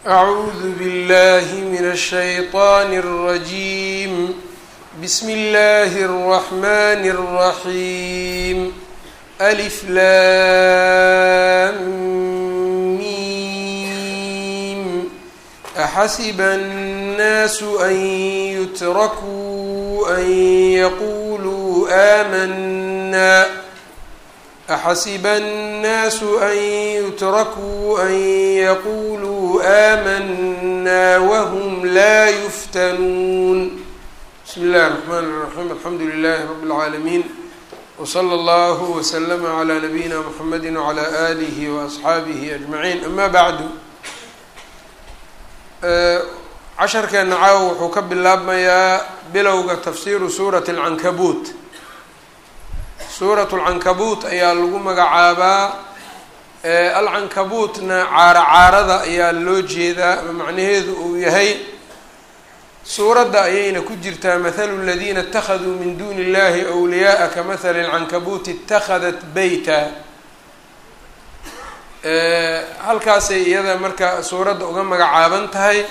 أعوذ بالله من الشيطان الرجيم بسم الله الرحمن الرحيم ألف لام ميم أحسب الناس أن يتركوا أن يقولوا آمنا أحسب الناس أن يتركوا أن يقولوا آمنا وهم لا يفتنون بسم الله الرحمن الرحيم الحمد لله رب العالمين وصلى الله وسلم على نبينا محمد وعلى آله وأصحaabihi أجمعين أما بعد casharkeena caawa wuxuu ka bilaabmayaa bilowga tafsiiru suurati الcankabuut suurat lcankabuut ayaa lagu magacaabaa alcankabuutna caaro caarada ayaa loo jeedaa ama macnaheedu uu yahay suuradda ayayna ku jirtaa mathalu ladiina اtakhaduu min duni اllahi أwliyaءa kamahali اlcankabuuti اtakhadat beyta halkaasay iyada marka suuradda uga magacaaban tahay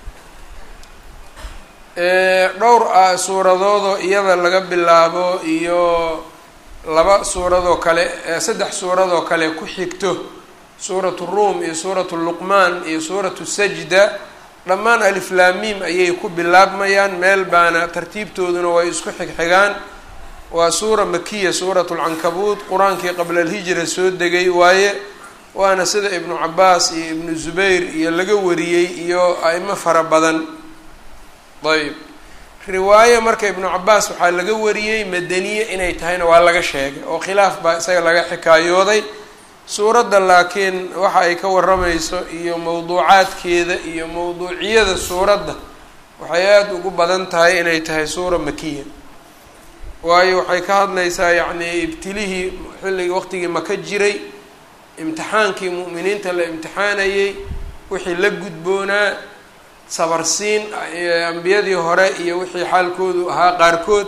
dhowr suuradoodoo iyada laga bilaabo iyo laba suuradoo kale saddex suuradoo kale ku xigto suuratu ruum iyo suuratu luqmaan iyo suuratu sajda dhammaan aliflaamiim ayay ku bilaabmayaan meel baana tartiibtooduna way isku xigxigaan waa suura makiya suuratu lcankabuut qur-aankii qabla alhijra soo degay waaye waana sida ibnu cabaas iyo ibnu zubayr iyo laga wariyey iyo a-imo fara badan ayb riwaaye marka ibnu cabaas waxaa laga wariyey madaniye inay tahayna waa laga sheegay oo khilaaf baa isaga laga xikaayooday suuradda laakiin waxa ay ka waramayso iyo mawduucaadkeeda iyo mawduuciyada suuradda waxay aada ugu badan tahay inay tahay suura makiya waayo waxay ka hadlaysaa yacnii ibtilihii xilligii waqtigii maka jiray imtixaankii mu'miniinta la imtixaanayey wixii la gudboonaa sabarsiin ambiyadii hore iyo wixii xaalkoodu ahaa qaarkood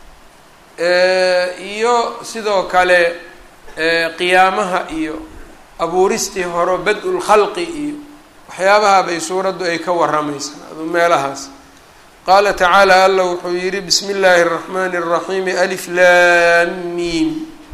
iyo sidoo kale qiyaamaha iyo abuuristii hore bad-ul khalqi iyo waxyaabaha bay suuraddu ay ka waramaysaa adu meelahaas qaala tacaala alla wuxuu yihi bismi illaahi الraxmani الraxiimi alif lam mim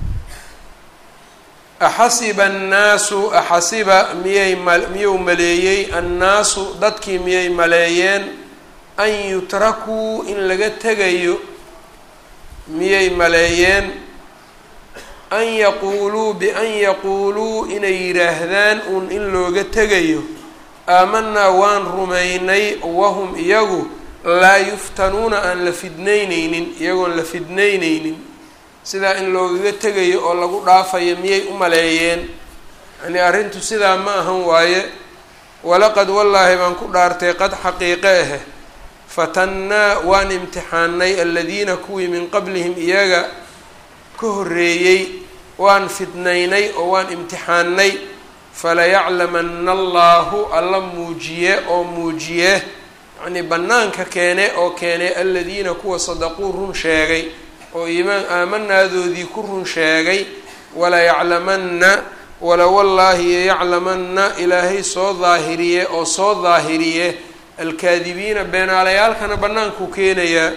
axasiba annaasu axasiba miyay ma miyuu maleeyey annaasu dadkii miyay maleeyeen an yutrakuu in laga tegayo miyay maleeyeen an yaquuluu bian yaquuluu inay yidhaahdaan uun in looga tegayo aamanaa waan rumaynay wahum iyagu laa yuftanuuna aan la fidnayneynin iyagoon la fidnayneynin sidaa in loogaga tegayo oo lagu dhaafayo miyay u maleeyeen yani arrintu sidaa ma ahan waaye walaqad wallaahi baan ku dhaartay qad xaqiiqe ahe fatannaa waan imtixaanay aladiina kuwii min qablihim iyaga ka horreeyey waan fidnaynay oo waan imtixaanay falayaclamana allaahu alla muujiye oo muujiye yacnii bannaanka keene oo keene aladiina kuwa sadaquu run sheegay oo iimaan aamanaadoodii ku run sheegay walayaclamanna wala wallaahi yaclamanna ilaahay soo daahiriye oo soo daahiriye alkaadibiina beenaalayaalkana bannaankuu keenayaa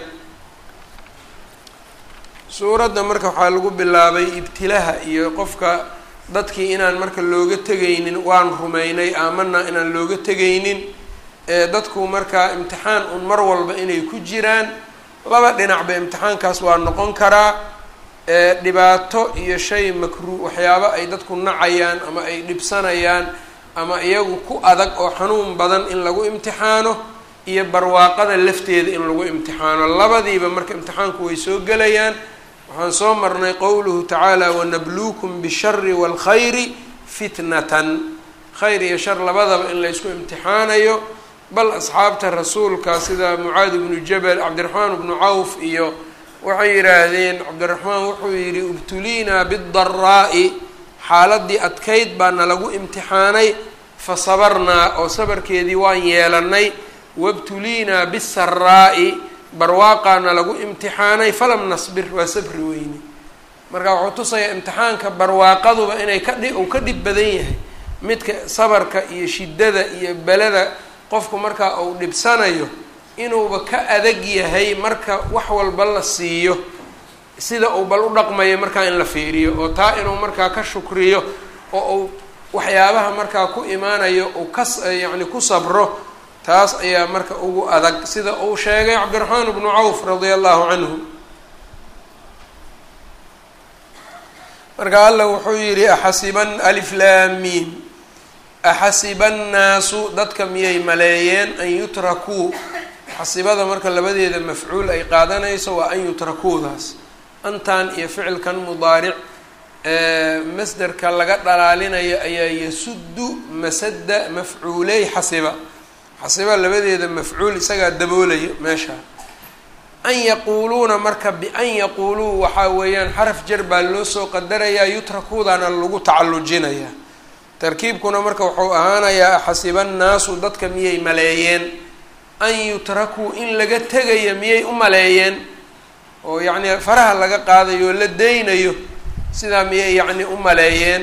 suuradda marka waxaa lagu bilaabay ibtilaha iyo qofka dadkii inaan marka looga tegaynin waan rumaynay aamanaa inaan looga tegaynin ee dadku markaa imtixaan un mar walba inay ku jiraan laba dhinacba imtixaankaas waa noqon karaa dhibaato iyo shay makruuh waxyaabo ay dadku nacayaan ama ay dhibsanayaan ama iyagu ku adag oo xanuun badan in lagu imtixaano iyo barwaaqada lafteeda in lagu imtixaano labadiiba marka imtixaanku way soo gelayaan waxaan soo marnay qowluhu tacaala wanabluukum bishari waalkhayri fitnatan khayr iyo shar labadaba in laysku imtixaanayo bal asxaabta rasuulka sida mucaadi bnu jabal cabdiraxmaan bnu cawf iyo waxay yidhaahdeen cabdiraxmaan wuxuu yidhi ibtuliinaa bidaraa'i xaaladii adkayd baana lagu imtixaanay fa sabarnaa oo sabarkeedii waan yeelanay wabtuliinaa bisaraa'i barwaaqaana lagu imtixaanay falam nasbir waa sabri weyne marka wuxuu tusayaa imtixaanka barwaaqaduba inay ka dhi uu ka dhib badan yahay midka sabarka iyo shiddada iyo belada qofku markaa uu dhibsanayo inuuba ka adag yahay marka wax walba la siiyo sida uu bal u dhaqmayo markaa in la fiiriyo oo taa inuu markaa ka shukriyo oo uu waxyaabaha markaa ku imaanayo uu ka yacni ku sabro taas ayaa marka ugu adag sida uu sheegay cabdiraxmaan bnu cawf radia allahu canhu marka alla wuxuu yidhi axasiban aliflaamiin axasiba annaasu dadka miyay maleeyeen an yutrakuu xasibada marka labadeeda mafcuul ay qaadanayso waa an yutrakuudaas antan iyo ficilkan mudaaric masderka laga dhalaalinayo ayaa yasuddu masada mafcuuley xasiba xasiba labadeeda mafcuul isagaa daboolayo meesha an yaquuluuna marka bian yaquuluu waxaa weeyaan xaraf jar baa loo soo qadarayaa yutrakuudana lagu tacallujinayaa tarkiibkuna marka wuxuu ahaanayaa axasiba annaasu dadka miyay maleeyeen an yutrakuu in laga tegayo miyay u maleeyeen oo yacni faraha laga qaadayo oo la deynayo sidaa miyay yacni u maleeyeen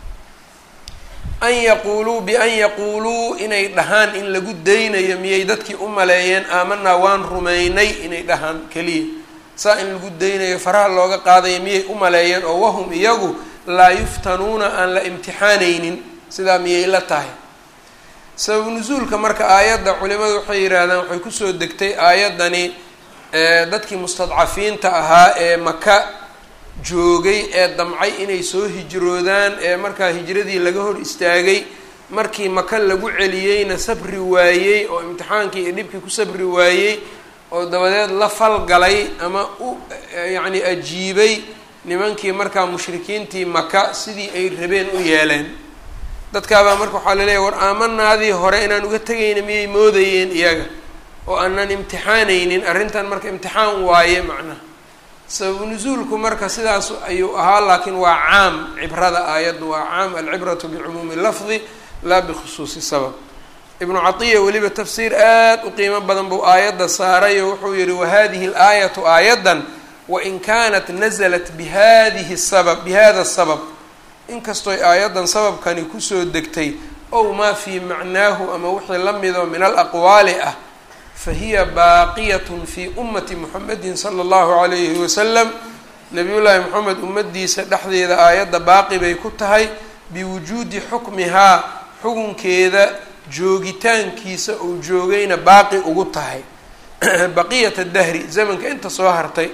an yaquuluu bian yaquuluu inay dhahaan in lagu deynayo miyay dadkii u maleeyeen aamanaa waan rumaynay inay dhahaan keliya saa in lagu deynayo faraha looga qaadayo miyay u maleeyeen oo wahum iyagu laa yuftanuuna aan la imtixaanaynin sidaa miyay la tahay sabab nusuulka marka aayadda culimadu waxay yidhaahdaan waxay kusoo degtay aayaddani dadkii mustadcafiinta ahaa ee maka joogay ee damcay inay soo hijroodaan ee markaa hijradii laga hor istaagay markii maka lagu celiyeyna sabri waayey oo imtixaankii iyo dhibkii ku sabri waayey oo dabadeed la falgalay ama u yacni ajiibay nimankii markaa mushrikiintii maka sidii ay rabeen u yeeleen dadkaabaa marka waxaa laleeyahy war aamanaadii hore inaan uga tegayna miyay moodayeen iyaga oo aanan imtixaanaynin arrintan marka imtixaan waaye macnaha sababu nusuulku marka sidaas ayuu ahaa laakiin waa caam cibrada aayaddu waa caam alcibratu bicumuumi lafdi laa bikhusuusi sabab ibnu catiya weliba tafsiir aad u qiimo badan buu aayadda saaray oo wuxuu yihi wahadihi alaayatu aayaddan wain kanat nazalat bihadihi sabab bihada sabab inkastoy aayaddan sababkani kusoo degtay ow maa fii macnaahu ama wixii la mido min alaqwaali ah fahiya baaqiyatun fii ummati muxamedin sala allahu calayhi wasalam nabiyullaahi moxamed ummadiisa dhexdeeda aayadda baaqi bay ku tahay biwujuudi xukmihaa xukunkeeda joogitaankiisa uu joogayna baaqi ugu tahay baqiyata dahri zamanka inta soo hartay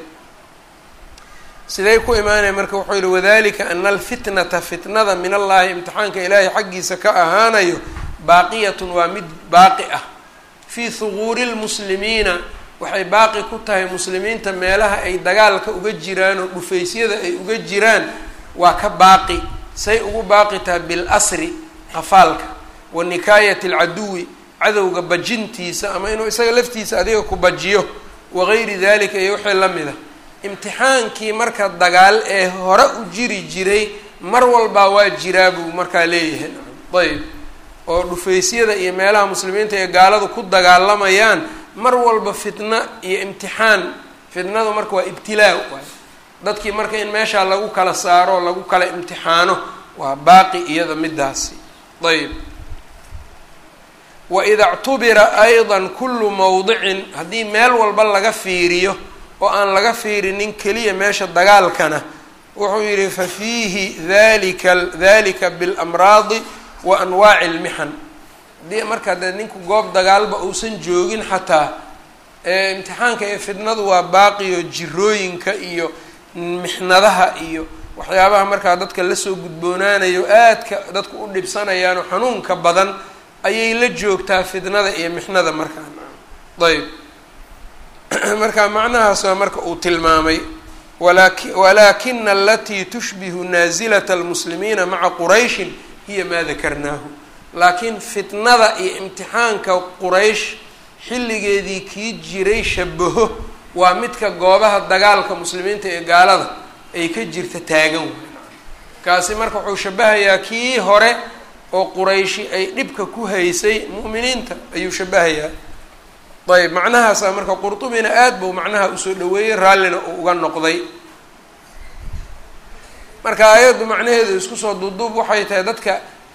siday ku imaanaya marka wuxuu yihi wadalika ana alfitnata fitnada min allahi imtixaanka ilaahay xaggiisa ka ahaanayo baaqiyatun waa mid baaqi ah fii huguuri lmuslimiina waxay baaqi ku tahay muslimiinta meelaha ay dagaalka uga jiraan oo dhufaysyada ay uga jiraan waa ka baaqi say ugu baaqi tahay bilasri qafaalka wa nikaayati alcaduwi cadowga bajintiisa ama inuu isaga laftiisa adiga ku bajiyo wagayri dalika iyo wixii la mid a imtixaankii marka dagaal ee hore u jiri jiray mar walbaa waa jiraa buu markaa leeyahay ayb oo dhufaysyada iyo meelaha muslimiinta ee gaaladu ku dagaalamayaan mar walba fitna iyo imtixaan fitnadu marka waa ibtilaa waay dadkii marka in meeshaa lagu kala saaro lagu kala imtixaano waa baaqi iyada midaasi ayb waida ctubira ayda kullu mawdicin haddii meel walba laga fiiriyo oo aan laga fiirinin keliya meesha dagaalkana wuxuu yihi fa fiihi dalika dalika biاlamraadi wa anwaaci اlmixan haddii marka dee ninku goob dagaalba uusan joogin xataa imtixaanka ee fitnadu waa baaqiyo jirooyinka iyo mixnadaha iyo waxyaabaha markaa dadka lasoo gudboonaanayo aadka dadku u dhibsanayaanoo xanuunka badan ayay la joogtaa fitnada iyo mixnada markaa ayb marka macnahaas waa marka uu tilmaamay walaki walaakina alatii tushbihu naasilata almuslimiina maca qurayshin hiya maa dakarnaahu laakiin fitnada iyo imtixaanka quraysh xilligeedii kii jiray shabaho waa midka goobaha dagaalka muslimiinta ee gaalada ay ka jirta taagan wey kaasi marka wuxuu shabahayaa kii hore oo qurayshi ay dhibka ku haysay mu'miniinta ayuu shabahayaa ayb macnahaasaa marka qurtubina aad buu macnaha usoo dhaweeyey raallina uu uga noqday marka aayaddu macnaheedu isku soo duuduub waxay tahay dadka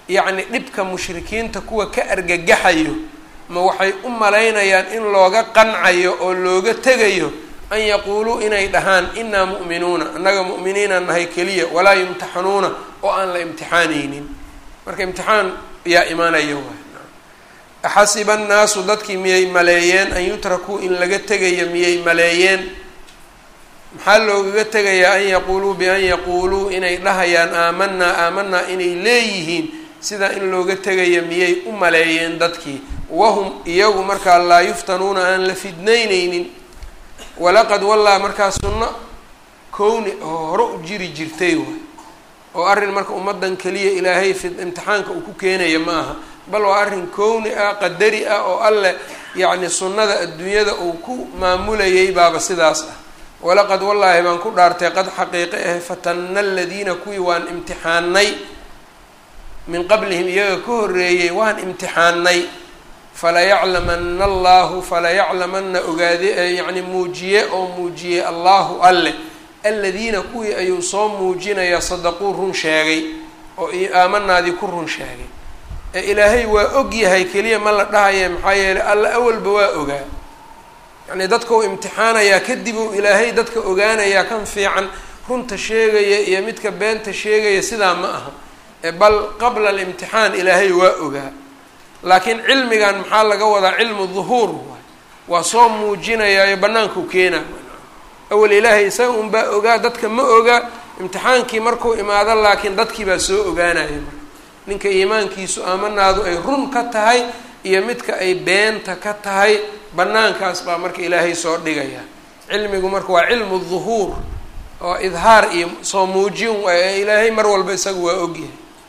yacni dhibka mushrikiinta kuwa ka argagaxayo ma waxay u malaynayaan in looga qancayo oo looga tegayo an yaquuluu inay dhahaan inaa mu'minuuna annaga mu'miniina nahay keliya walaa yumtaxanuuna oo aan la imtixaanaynin marka imtixaan yaa imaanaya waay axasiba annaasu dadkii miyay maleeyeen an yutrakuu in laga tegayo miyay maleeyeen maxaa loogaga tegayaa an yaquuluu bian yaquuluu inay dhahayaan aamanaa aamanaa inay leeyihiin sidaa in looga tegayo miyay u maleeyeen dadkii wahum iyagu markaa laa yuftanuuna aan la fidnayneynin walaqad wallaa markaa sunno kowni oo hore u jiri jirtay waay oo arrin marka ummaddan keliya ilaahay fi imtixaanka uu ku keenaya ma aha bal waa arrin kowni ah qadari ah oo alleh yacni sunnada adduunyada uu ku maamulayay baaba sidaas ah walaqad wallaahi baan ku dhaartay qad xaqiiqe ah fatanna aladiina kuwii waan imtixaanay min qablihim iyaga ka horreeyey waan imtixaanay falayaclamana allahu falayaclamana ogaade yacni muujiye oo muujiye allahu alleh aladiina kuwii ayuu soo muujinayaa sadaquu run sheegay oo aamanaadii ku run sheegay ee ilaahay waa og yahay keliya ma la dhahaya maxaa yeelay alla awalba waa ogaa yacni dadka uu imtixaanayaa kadib uu ilaahay dadka ogaanayaa kan fiican runta sheegaya iyo midka beenta sheegaya sidaa ma aha ee bal qabla alimtixaan ilaahay waa ogaa laakiin cilmigan maxaa laga wadaa cilmu duhuur waay waa soo muujinayaayo bannaankuu keenaa awal ilaahay isaga unbaa ogaa dadka ma ogaa imtixaankii markuu imaado laakiin dadkii baa soo ogaanaya marka ninka iimaankiisu aamanaadu ay run ka tahay iyo midka ay beenta ka tahay bannaankaas baa marka ilaahay soo dhigaya cilmigu marka waa cilmu duhuur oo idhaar iyo soo muujin ee ilaahay mar walba isaga waa ogyahay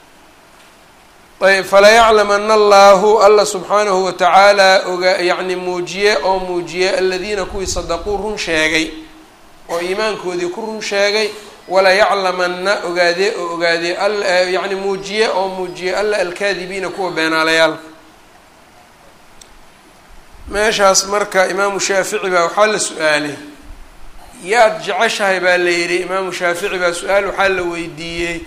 ayb falayaclamana allahu alla subxaanahu watacaala oga yacni muujiye oo muujiye aladiina kuwii sadaquu run sheegay oo iimaankoodii ku run sheegay walayaclamana ogaadee oo ogaadee alla yacni muujiye oo muujiye alla alkaadibiina kuwa beenaalayaalka meeshaas marka imaamu shaafici baa waxaa la su-aalay yaad jeceshahay baa la yidhi imaamu shaafici baa su-aal waxaa la weydiiyey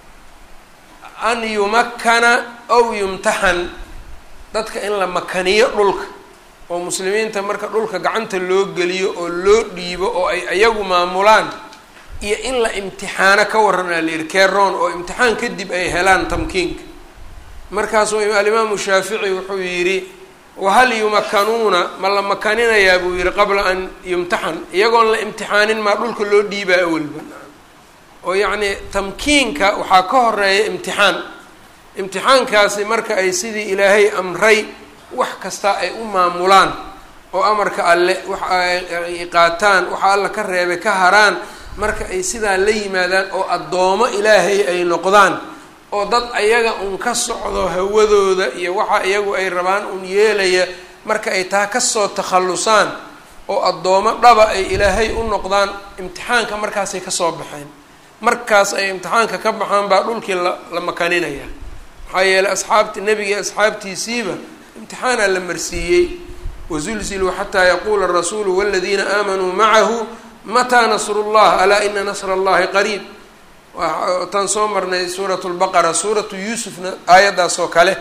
an yumakkana ow yumtaxan dadka in la makaniyo dhulka oo muslimiinta marka dhulka gacanta loo geliyo oo loo dhiibo oo ay iyagu maamulaan iyo in la imtixaano ka warranaa la yidhi keroon oo imtixaan kadib ay helaan tamkiinka markaasuu alimaamu shaafici wuxuu yidhi wahal yumakanuuna ma la makaninayaa buu yihi qabla an yumtaxan iyagoon la imtixaanin maa dhulka loo dhiibaa awalba oo yacni tamkiinka waxaa ka horeeya imtixaan imtixaankaasi marka ay sidii ilaahay amray wax kasta ay u maamulaan oo amarka alle waxa ay qaataan waxa alla ka reebay ka haraan marka ay sidaa la yimaadaan oo addoomo ilaahay ay noqdaan oo dad ayaga un ka socdo hawadooda iyo waxa iyagu ay rabaan un yeelaya marka ay taa kasoo takhallusaan oo addoomo dhaba ay ilaahay u noqdaan imtixaanka markaasay kasoo baxeen markaas ay imtixaanka ka baxaan baa dhulkii la la makaninaya maxaa yeeley asxaabti nebiga asxaabtiisiiba imtixaanaa la marsiiyey wazulziluu xataa yaquula arasuulu waladiina aamanuu macahu mataa nasru llah alaa ina nasra allahi qariib wataan soo marnay suurat lbaqara suuratu yuusufna aayaddaas oo kale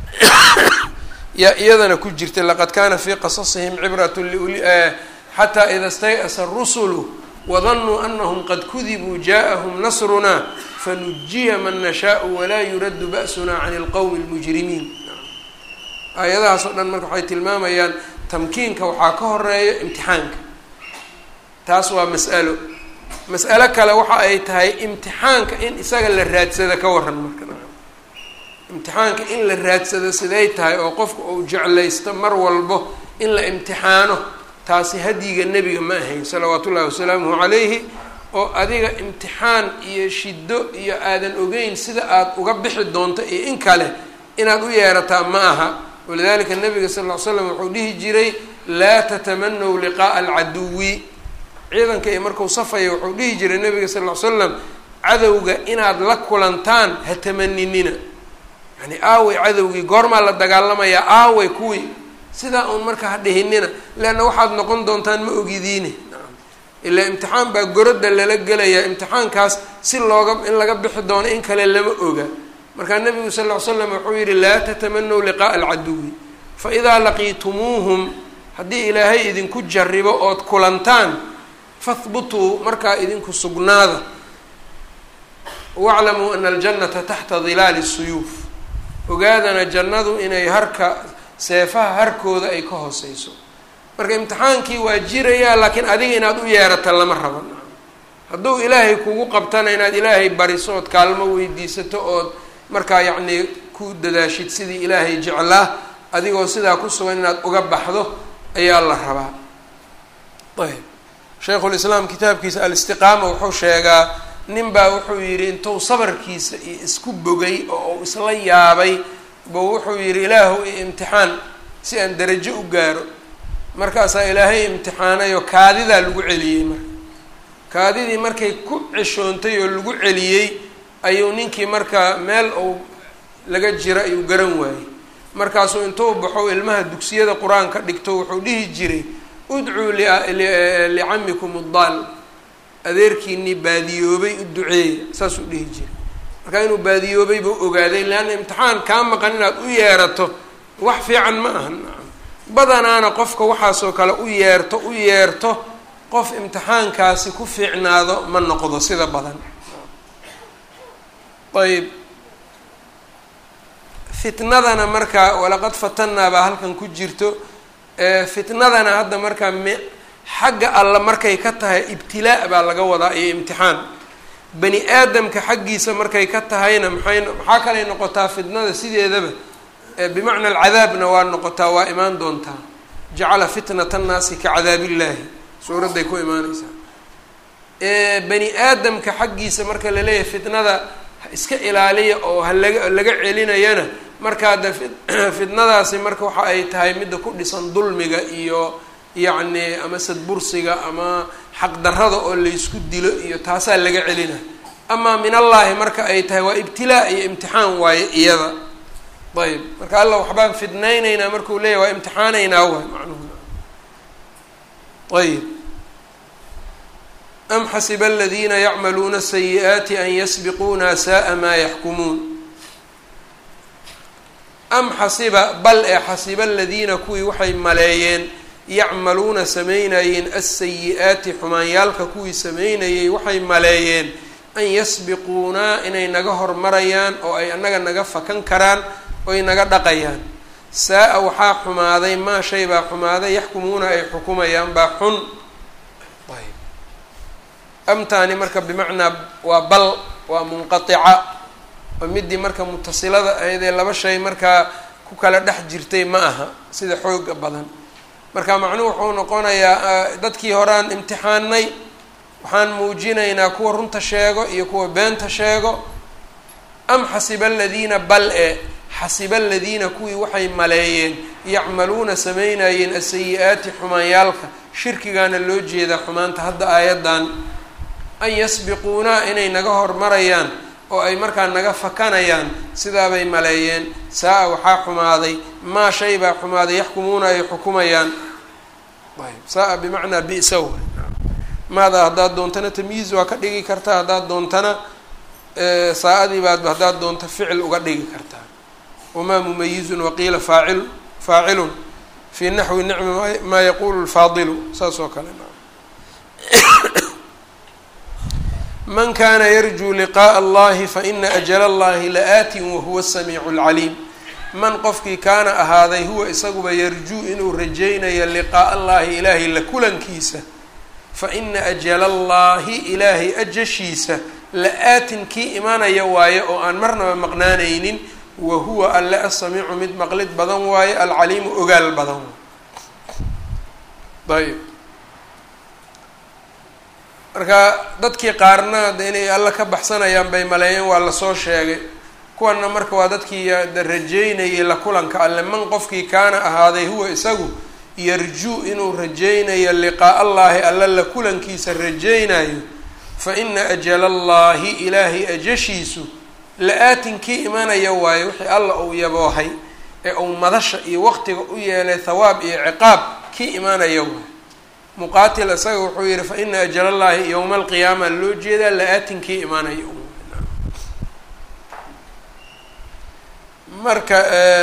yaa iyadana ku jirtay laqad kana fii qasasihim cibrat liuli xataa ida stay'asa rusulu wadanuu anahum qad kudibuu jaaءahum nasruna fanujiya man nashaau walaa yuraddu ba'suna can اlqowmi اlmujrimiin aayadahaas oo dhan marka waxay tilmaamayaan tamkiinka waxaa ka horeeya imtixaanka taas waa mas'alo mas'alo kale waxa ay tahay imtixaanka in isaga la raadsada ka waran marka imtixaanka in la raadsado siday tahay oo qofka uu jeclaysto mar walbo in la imtixaano taasi hadyiga nebiga ma ahayn salawaatu ullahi wasalaamuhu calayhi oo adiga imtixaan iyo shiddo iyo aadan ogeyn sida aada uga bixi doonto iyo in kale inaad u yeerataa ma aha walidalika nabiga sal ll ly slam wuxuu dhihi jiray laa tatamanaw liqaa'a alcaduwi ciidanka iyo markuu safaya wuxuu dhihi jiray nabiga sal ll ly slam cadowga inaad la kulantaan ha tamaninina yani aaway cadowgii goormaa la dagaalamayaa aaway kuwii sidaa uun marka ha dhihinina leanna waxaad noqon doontaan ma ogidiine ilaa imtixaan baa gorodda lala gelayaa imtixaankaas si looga in laga bixi doono in kale lama oga markaa nabigu sal ll ly slam wuxuu yihi laa tatamanaw liqa'a alcaduwi faidaa laqiitumuuhum haddii ilaahay idinku jaribo ood kulantaan fahbutuu markaa idinku sugnaada waclamuu ana aljannata taxta dilaali suyuuf ogaadana jannadu inay harka seefaha harkooda ay ka hooseyso marka imtixaankii waa jirayaa laakiin adiga inaad u yeerata lama raban hadduu ilaahay kugu qabtana inaad ilaahay bariso ood kaalmo weydiisato ood markaa yacnii ku dadaashid sidii ilaahay jeclaa adigoo sidaa ku sugan inaad uga baxdo ayaa la rabaa ayb shaykhulislaam kitaabkiisa alistiqaama wuxuu sheegaa nin baa wuxuu yidhi intuu sabarkiisa iyo isku bogay oo uu isla yaabay buu wuxuu yidhi ilaahu i imtixaan si aan darajo u gaaro markaasaa ilaahay imtixaanayoo kaadidaa lagu celiyey marka kaadidii markay ku ceshoontay oo lagu celiyey ayuu ninkii marka meel uu laga jiro ayuu garan waayey markaasuu intuu baxo ilmaha dugsiyada qur-aanka dhigto wuxuu dhihi jiray udcuu licamikum uddaal adeerkiinii baadiyoobay u duceeya saasuu dhihi jiray markaa inuu baadiyoobay buu ogaaday leanna imtixaan kaa maqan inaad u yeerato wax fiican ma aha badanaana qofka waxaasoo kale u yeerto u yeerto qof imtixaankaasi ku fiicnaado ma noqdo sida badan ayb fitnadana marka walaqad fatanaa baa halkan ku jirto fitnadana hadda markaa me xagga alla markay ka tahay ibtilaa baa laga wadaa iyo imtixaan bani aadamka xaggiisa markay ka tahayna maxay maxaa kalay noqotaa fitnada sideedaba bimacna alcadaabna waa noqotaa waa imaan doontaa jacala fitnata annaasi ka cadaabillaahi suuradday ku imaaneysaa bani aadamka xaggiisa marka laleeyahay fitnada iska ilaaliya oo halaga laga celinayana markaa de fitnadaasi marka waxa ay tahay midda ku dhisan dulmiga iyo yacni ama sadbursiga ama xaqdarrada oo laysku dilo iyo taasaa laga celina amaa min allaahi marka ay tahay waa ibtilaa iyo imtixaan waaye iyada ayb marka alla waxbaan fidnaynaynaa markuu leeyahy waa imtixaanaynaa waay macnuhu ayb am xasiba aladiina yacmaluuna sayi'aati an yasbiquuna sa'a maa yaxkumuun am xasiba bal ee xasiba aladiina kuwii waxay maleeyeen yacmaluuna samaynayeen alsayi-aati xumaanyaalka kuwii samaynayay waxay maleeyeen an yasbiquunaa inay naga hormarayaan oo ay annaga naga fakan karaan oy naga dhaqayaan saa-a waxaa xumaaday maa shay baa xumaaday yaxkumuuna ay xukumayaan baa xun amtaani marka bimacnaa waa bal waa munqatica oo midii marka mutasilada ahayd ee laba shay markaa ku kala dhex jirtay ma aha sida xooga badan marka macnuhu wuxuu noqonayaa dadkii horaan imtixaanay waxaan muujinaynaa kuwa runta sheego iyo kuwa beenta sheego am xasiba aladiina bal e xasiba aladiina kuwii waxay maleeyeen yacmaluuna samaynayeen asayi-aati xumaanyaalka shirkigaana loo jeedaa xumaanta hadda aayaddan an yasbiquunaa inay naga hormarayaan oo ay markaa naga fakanayaan sidaabay maleeyeen saa-a waxaa xumaaday maa shay baa xumaaday yaxkumuuna ay xukumayaan ayb saa-a bimacnaa bisa w maada haddaad doontana tamyiiz waa ka dhigi kartaa haddaad doontana saa-adii baad haddaad doonto ficil uga dhigi kartaa wamaa mumayizun waqiila faacil faacilun fii naxwi nicmi maa yaquulu lfaadilu saas oo kale man kana yarjuu liqaءa allahi faina ajala allahi la-aatin wahuwa asamiicu اlcaliim man qofkii kaana ahaaday huwa isaguba yarjuu inuu rajaynayo liqaa'a allahi ilaahay la kulankiisa faina ajala allahi ilaahay ajashiisa la-aatin kii imanaya waaye oo aan marnaba maqnaanaynin wa huwa alle asamiicu mid maqlid badan waaye alcaliimu ogaal badan ayb marka dadkii qaarna de inay alle ka baxsanayaan bay maleeyeen waa lasoo sheegay kuwana marka waa dadkii rajeynayay la kulanka alle man qofkii kaana ahaaday huwa isagu yarjuu inuu rajaynayo liqaa'a allaahi alle la kulankiisa rajaynayo fa ina ajala allaahi ilaahay ajashiisu la-aatin kii imanaya waayo wixii alla uu yaboohay ee uu madasha iyo waqtiga u yeelay thawaab iyo ciqaab kii imanaya waayo muqaatil isaga wuxuu yihi fa ina ajal allahi yowma alqiyaama loo jeedaa la-aatinkii imaanayo marka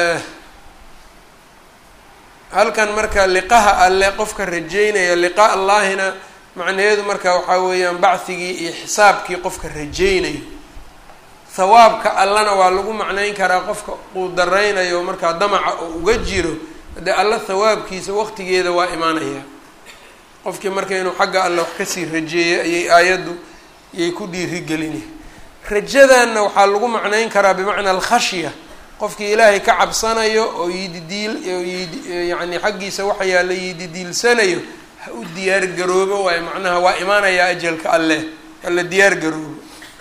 halkan marka liqaha alle qofka rajeynaya liqaa allaahina macnaheedu marka waxaa weeyaan bacdigii iyo xisaabkii qofka rajeynayo hawaabka allana waa lagu macnayn karaa qofka uu daraynayo markaa damaca oo uga jiro dee alla hawaabkiisa waqtigeeda waa imaanayaa qofkii marka inuu xagga alle wax kasii rajeeyay ayay aayaddu yay ku dhiirigelina rajadanna waxaa lagu macnayn karaa bimacnaa alkhashya qofkii ilaahay ka cabsanayo oo yididiil yani xaggiisa waxa yaalla yididiilsanayo ha u diyaar garoobo waayo macnaha waa imaanayaa ajalka alleh hala diyaar garoobo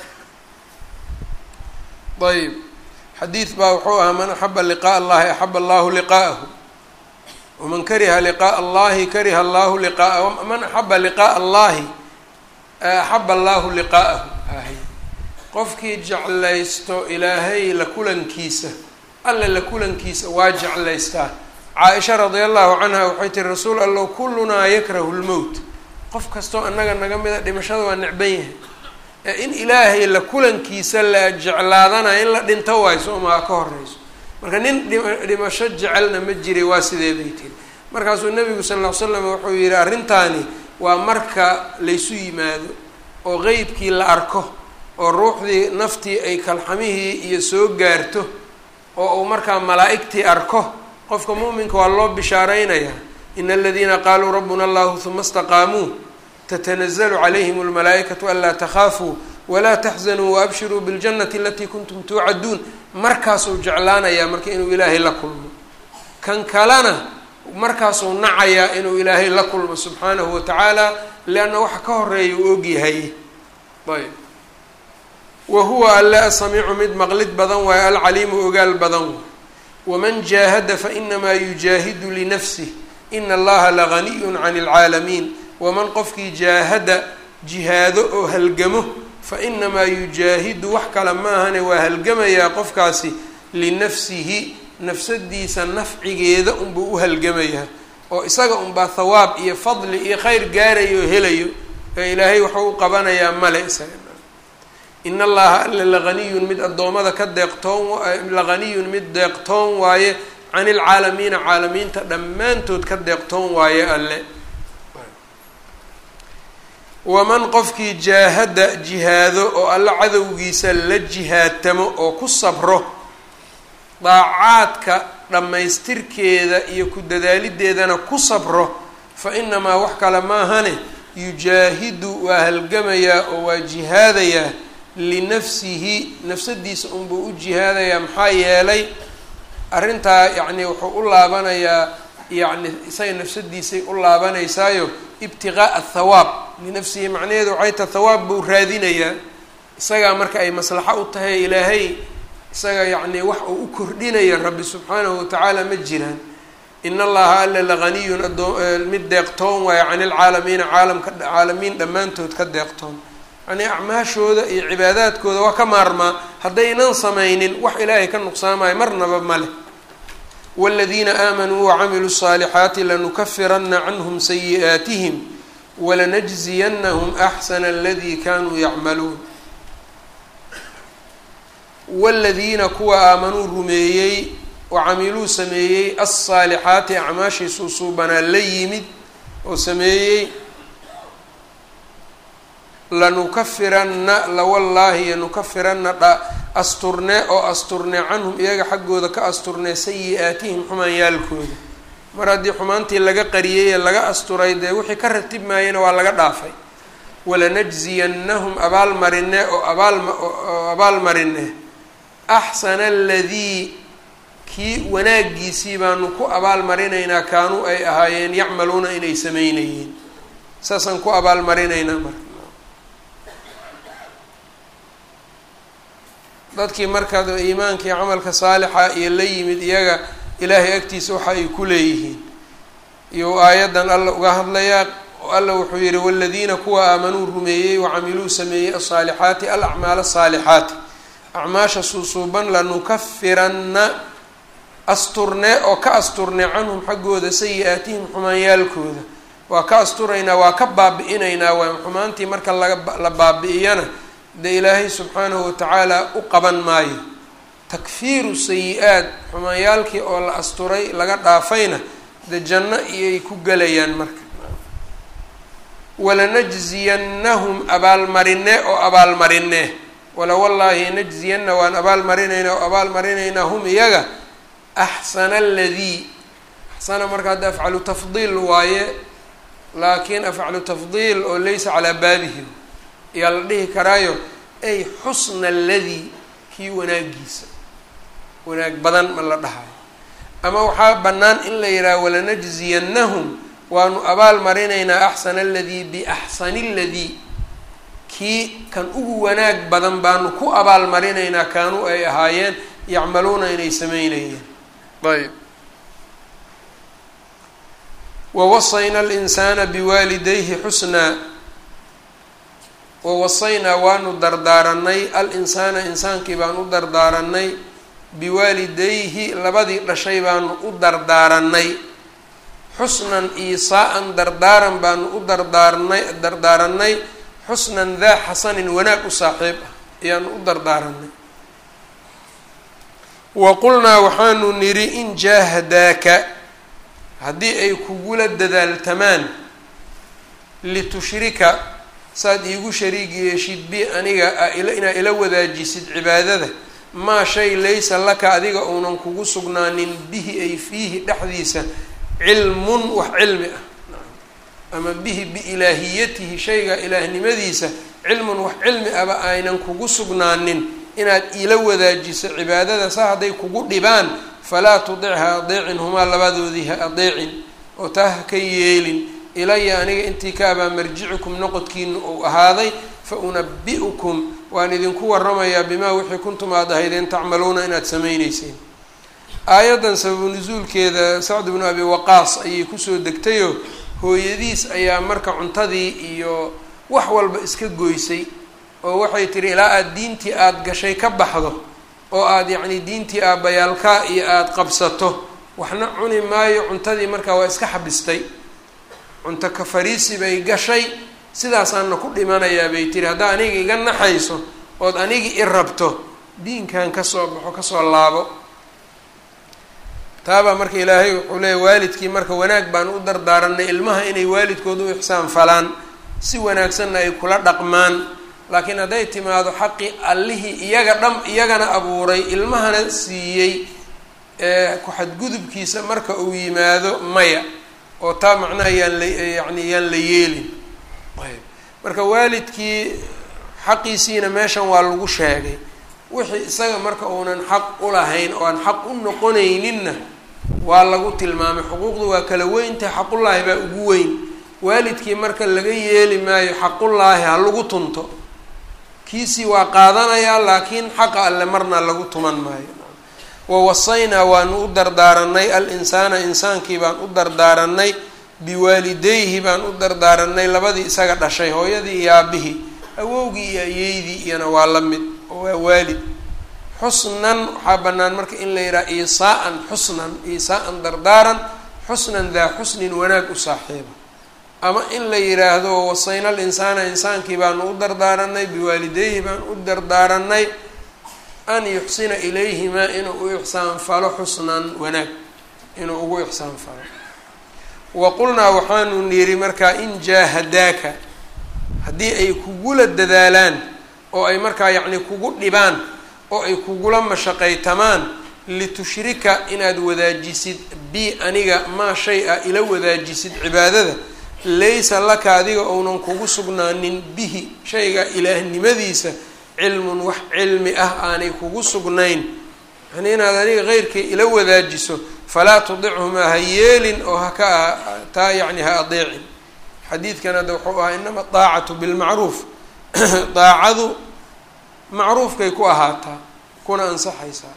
ayb xadiid baa wuxuu ahaa man axaba liqaaء allahi axaba allahu liqaa'ahu waman kariha liqaaء allahi kariha allahu liqaa'ahu man axaba liqaaء allahi axaba allahu liqaa'ahu qofkii jeclaysto ilaahay la kulankiisa alle la kulankiisa waa jeclaystaa caaisha radia allahu canha waxay tiri rasuul allow kullunaa yakrahu lmowt qof kastoo annaga naga mida dhimashada waa necban yahay ee in ilaahay la kulankiisa la jeclaadana in la dhinto waayo soomaa ka horeyso marka nin dhimasho jecelna ma jiray waa sidee bay tiri markaasuu nabigu sal ll ly slam wuxuu yihi arrintaani waa marka laysu yimaado oo qeybkii la arko oo ruuxdii naftii ay kalxamihii iyo soo gaarto oo uu markaa malaa'igtii arko qofka mu'minka waa loo bishaaraynayaa ina aladiina qaaluu rabbuna allahu huma istaqaamuu tatanazalu calayhim almalaa'ikatu anlaa takhaafuu walaa taxzanuu waabshiruu biاljannati alatii kuntum tuucaduun markaasuu jeclaanayaa marka inuu ilaahay la kulmo kan kalena markaasuu nacayaa inuu ilaahay la kulmo subxaanahu wa tacaala lianna waxa ka horeeya uu ogyahay ayb wa huwa alle asamiicu mid maqlid badan waayo alcaliimu ogaal badan waay waman jaahada fainamaa yujaahidu linafsih ina allaha laganiyun can اlcaalamiin waman qofkii jaahada jihaado oo halgamo fainamaa yujaahidu wax kale maahane waa halgamayaa qofkaasi linafsihi nafsadiisa nafcigeeda unbuu u halgamayaa oo isaga unbaa thawaab iyo fadli iyo khayr gaarayo oo helayo ee ilaahay waxuu u qabanayaa male isaga in allaha alle laganiyun mid addoommada ka deeqtoon laganiyun mid deeqtoon waaye can ilcaalamiina caalamiinta dhammaantood ka deeqtoon waaye alle waman qofkii jaahada jihaado oo alle cadowgiisa la jihaatamo oo ku sabro daacaadka dhammaystirkeeda iyo ku dadaalideedana ku sabro fa inamaa wax kale maahane yujaahidu waa halgamayaa oo waa jihaadayaa linafsihi nafsadiisa unbuu u jihaadayaa maxaa yeelay arrintaa yacni wuxuu u laabanayaa yacni isaga nafsadiisay u laabanaysaayo ibtiqaa'a athawaab linafsihi macnaheedu waxay tahay thawaab buu raadinayaa isagaa marka ay maslaxo u tahay ilaahay isaga yacni wax uu u kordhinaya rabbi subxaanahu watacaala ma jiraan in allaha alla laganiyun adoo mid deeqtoon waayo can ilcaalamiina caalamka caalamiin dhammaantood ka deeqtoon yani acmaashooda iyo cibaadaadkooda waa ka maarmaa haddaynan samaynin wax ilaahay ka nuqsaamayo marnaba ma leh wاladiina aamanuu wacamiluu الصaalixaati lanukafirana canhm sayi'aatihim walanajziyanahum axsana aladii kanuu yacmaluun wاladiina kuwa aamanuu rumeeyey wacamiluu sameeyey alصaalixaati acmaashii suusuubanaa la yimid oo sameeyey lanukafiranna lawallaahi yanukafiranna dha asturne oo asturne canhum iyaga xaggooda ka asturne sayi-aatihim xumaanyaalkooda mar haddii xumaantii laga qariyey ee laga asturay dee wixii ka ratib maayena waa laga dhaafay walanajziyannahum abaalmarine oo abaaloo abaalmarine axsana aladii kii wanaagiisii baanu ku abaalmarinaynaa kaanuu ay ahaayeen yacmaluuna inay sameynayeen saasaan ku abaalmarinaynaa marka dadkii markaa iimaanka iyo camalka saalixa iyo la yimid iyaga ilaahay agtiisa waxa ay ku leeyihiin iyo aayaddan alla uga hadlayaa alla wuxuu yihi waladiina kuwa aamanuu rumeeyey wacamiluu sameeyey asaalixaati alacmaal asaalixaati acmaasha suusuuban lanukafiranna asturne oo ka asturne canhum xaggooda sayi-aatihim xumaanyaalkooda waa ka asturaynaa waa ka baabi-inaynaa waa xumaantii marka laga la baabi-iyana dee ilaahay subxaanahu watacaala u qaban maayo takfiiru sayi-aad xumaanyaalkii oo la asturay laga dhaafayna de janno iyay ku gelayaan marka walanajziyannahum abaalmarine oo abaalmarine wala wallaahi najziyanna waan abaalmarinaynaa oo abaalmarinaynaa hum iyaga axsana aladii axsana marka hadda afcalu tafdiil waaye laakiin afcalu tafdiil oo laysa calaa baabihi ayaa la dhihi karaayo ay xusna aladii kii wanaagiisa wanaag badan ma la dhahayo ama waxaa bannaan in la yidhaha walanajziyannahum waanu abaal marinaynaa axsana aladii biaxsani aladii kii kan ugu wanaag badan baanu ku abaal marinaynaa kaanuu ay ahaayeen yacmaluuna inay sameynayeen ayb wawasayna alinsaana biwaalidayhi xusnaa wawasaynaa waanu dardaaranay al-insaana insaankii baan u dardaaranay biwaalidayhi labadii dhashay baanu u dardaaranay xusnan iisaa-an dardaaran baanu u dardaarnay dardaaranay xusnan daa xasanin wanaag u saaxiib ah ayaanu u dardaaranay wa qulnaa waxaanu nidhi in jaahadaaka haddii ay kugula dadaaltamaan litushrika saad iigu shariig yeeshid bi aniga inaa ila wadaajisid cibaadada maa shay laysa laka adiga uunan kugu sugnaanin bihi ay fiihi dhexdiisa cilmun wax cilmi ah ama bihi biilaahiyatihi shayga ilaahnimadiisa cilmun wax cilmi aba aynan kugu sugnaanin inaad ila wadaajiso cibaadada sa hadday kugu dhibaan falaa tudic ha adeecin humaa labadoodii ha adeecin oo taa ha ka yeelin ilaya aniga intii ka abaa marjicikum noqodkiina uu ahaaday fa unabi-ukum waan idinku waramayaa bimaa wixii kuntum aad ahaydeen tacmaluuna inaad samayneyseen aayaddan sababu nusuulkeeda sacd bnu abi waqaas ayay kusoo degtayoo hooyadiis ayaa marka cuntadii iyo wax walba iska goysay oo waxay tihi ilaa aada diintii aada gashay ka baxdo oo aada yacni diintii aabbayaalkaa iyo aada qabsato waxna cuni maayo cuntadii markaa waa iska xabistay cunto ka fariisi bay gashay sidaasaana ku dhimanayaa bay tiri haddaa aniga iga naxayso ood anigi i rabto diinkan kasoo baxo kasoo laabo taabaa marka ilaahay wuxuu leeya waalidkii marka wanaag baan u dardaaranay ilmaha inay waalidkooda u ixsaan falaan si wanaagsanna ay kula dhaqmaan laakiin hadday timaado xaqii allihii iyaga dham iyagana abuuray ilmahana siiyey ku-xadgudubkiisa marka uu yimaado maya oo taa macnaha yaan la yacni yaan la yeelin ayb marka waalidkii xaqiisiina meeshan waa lagu sheegay wixii isaga marka uunan xaq u lahayn oo aan xaq u noqonayninna waa lagu tilmaamay xuquuqdu waa kala weyntahay xaqullaahi baa ugu weyn waalidkii marka laga yeeli maayo xaqullaahi ha lagu tunto kiisii waa qaadanayaa laakiin xaqa alle marna lagu tuman maayo wawasaynaa waanu u dardaaranay al-insaana insaankii baan u dardaaranay biwaalidayhi baan u dardaaranay labadii isaga dhashay hooyadii iyo aabihii awowgii iyo ayeydii iyana waa la mid oo waa waalid xusnan waxaa bannaan marka in la yidhaha iisaa-an xusnan iisaa-an dardaaran xusnan daa xusnin wanaag u saaxiiba ama in la yidhaahdo wasayna al insaana insaankii baanu u dardaaranay biwaalidayhi baan u dardaaranay an yuxsina ilayhimaa inuu u ixsaan falo xusnan wanaag inuu ugu ixsaan falo wa qulnaa waxaanu niri markaa in jaahadaaka haddii ay kugula dadaalaan oo ay markaa yacni kugu dhibaan oo ay kugula mashaqaytamaan litushrika inaad wadaajisid bi aniga maa shay ah ila wadaajisid cibaadada laysa laka adiga ounan kugu sugnaanin bihi shayga ilaahnimadiisa cilmun wax cilmi ah aanay kugu sugnayn yani inaad aniga keyrkay ila wadaajiso falaa tudichumaa ha yeelin oo haka taa yacni ha adeecin xadiidkan hadda wuxuu ahaa inama daacatu bilmacruuf daacadu macruufkay ku ahaataa kuna ansaxaysaa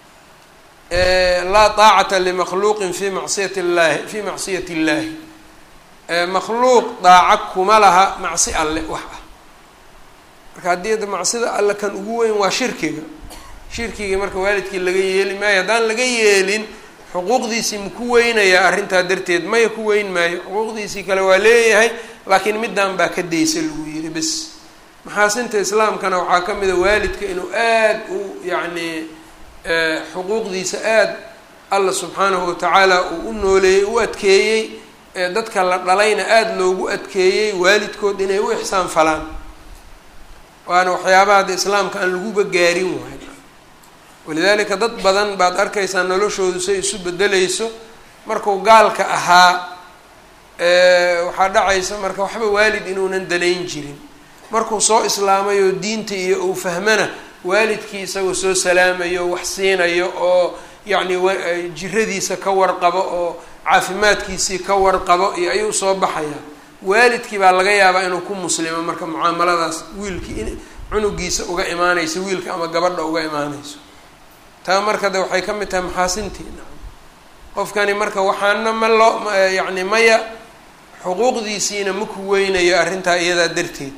laa daacata limakhluuqin fi macsiyati llahi fi macsiyati illaahi makhluuq daaca kuma laha macsi alle wax ah marka haddii macsida alle kan ugu weyn waa shirkiga shirkigii marka waalidkii laga yeeli maayo haddaan laga yeelin xuquuqdiisii ma ku weynayaa arrintaa darteed maya ku weyn maayo xuquuqdiisii kale waa leeyahay laakiin middan baa ka daysa lagu yidhi bes maxaasinta islaamkana waxaa ka mid a waalidka inuu aada u yacni xuquuqdiisa aada alla subxaanahu watacaala uu u nooleeyey u adkeeyey ee dadka la dhalayna aada loogu adkeeyey waalidkood inay u ixsaan falaan waana waxyaabaha hadda islaamka aan laguba gaarin waay walidaalika dad badan baad arkaysaa noloshoodu say isu bedelayso markuu gaalka ahaa waxaa dhacaysa marka waxba waalid inuunan danayn jirin markuu soo islaamay oo diinta iyo uu fahmana waalidkii isagoo soo salaamayo wax siinayo oo yacni jiradiisa ka warqabo oo caafimaadkiisii ka warqabo iyo ayuu soo baxayaa waalidkii baa laga yaabaa inuu ku muslimo marka mucaamaladaas wiilkii in cunugiisa uga imaanayso wiilka ama gabadha uga imaanayso taa marka de waxay ka mid tahay maxaasintiina qofkani marka waxaana ma loo yacni maya xuquuqdiisiina ma ku weynayo arrintaa iyadaa darteed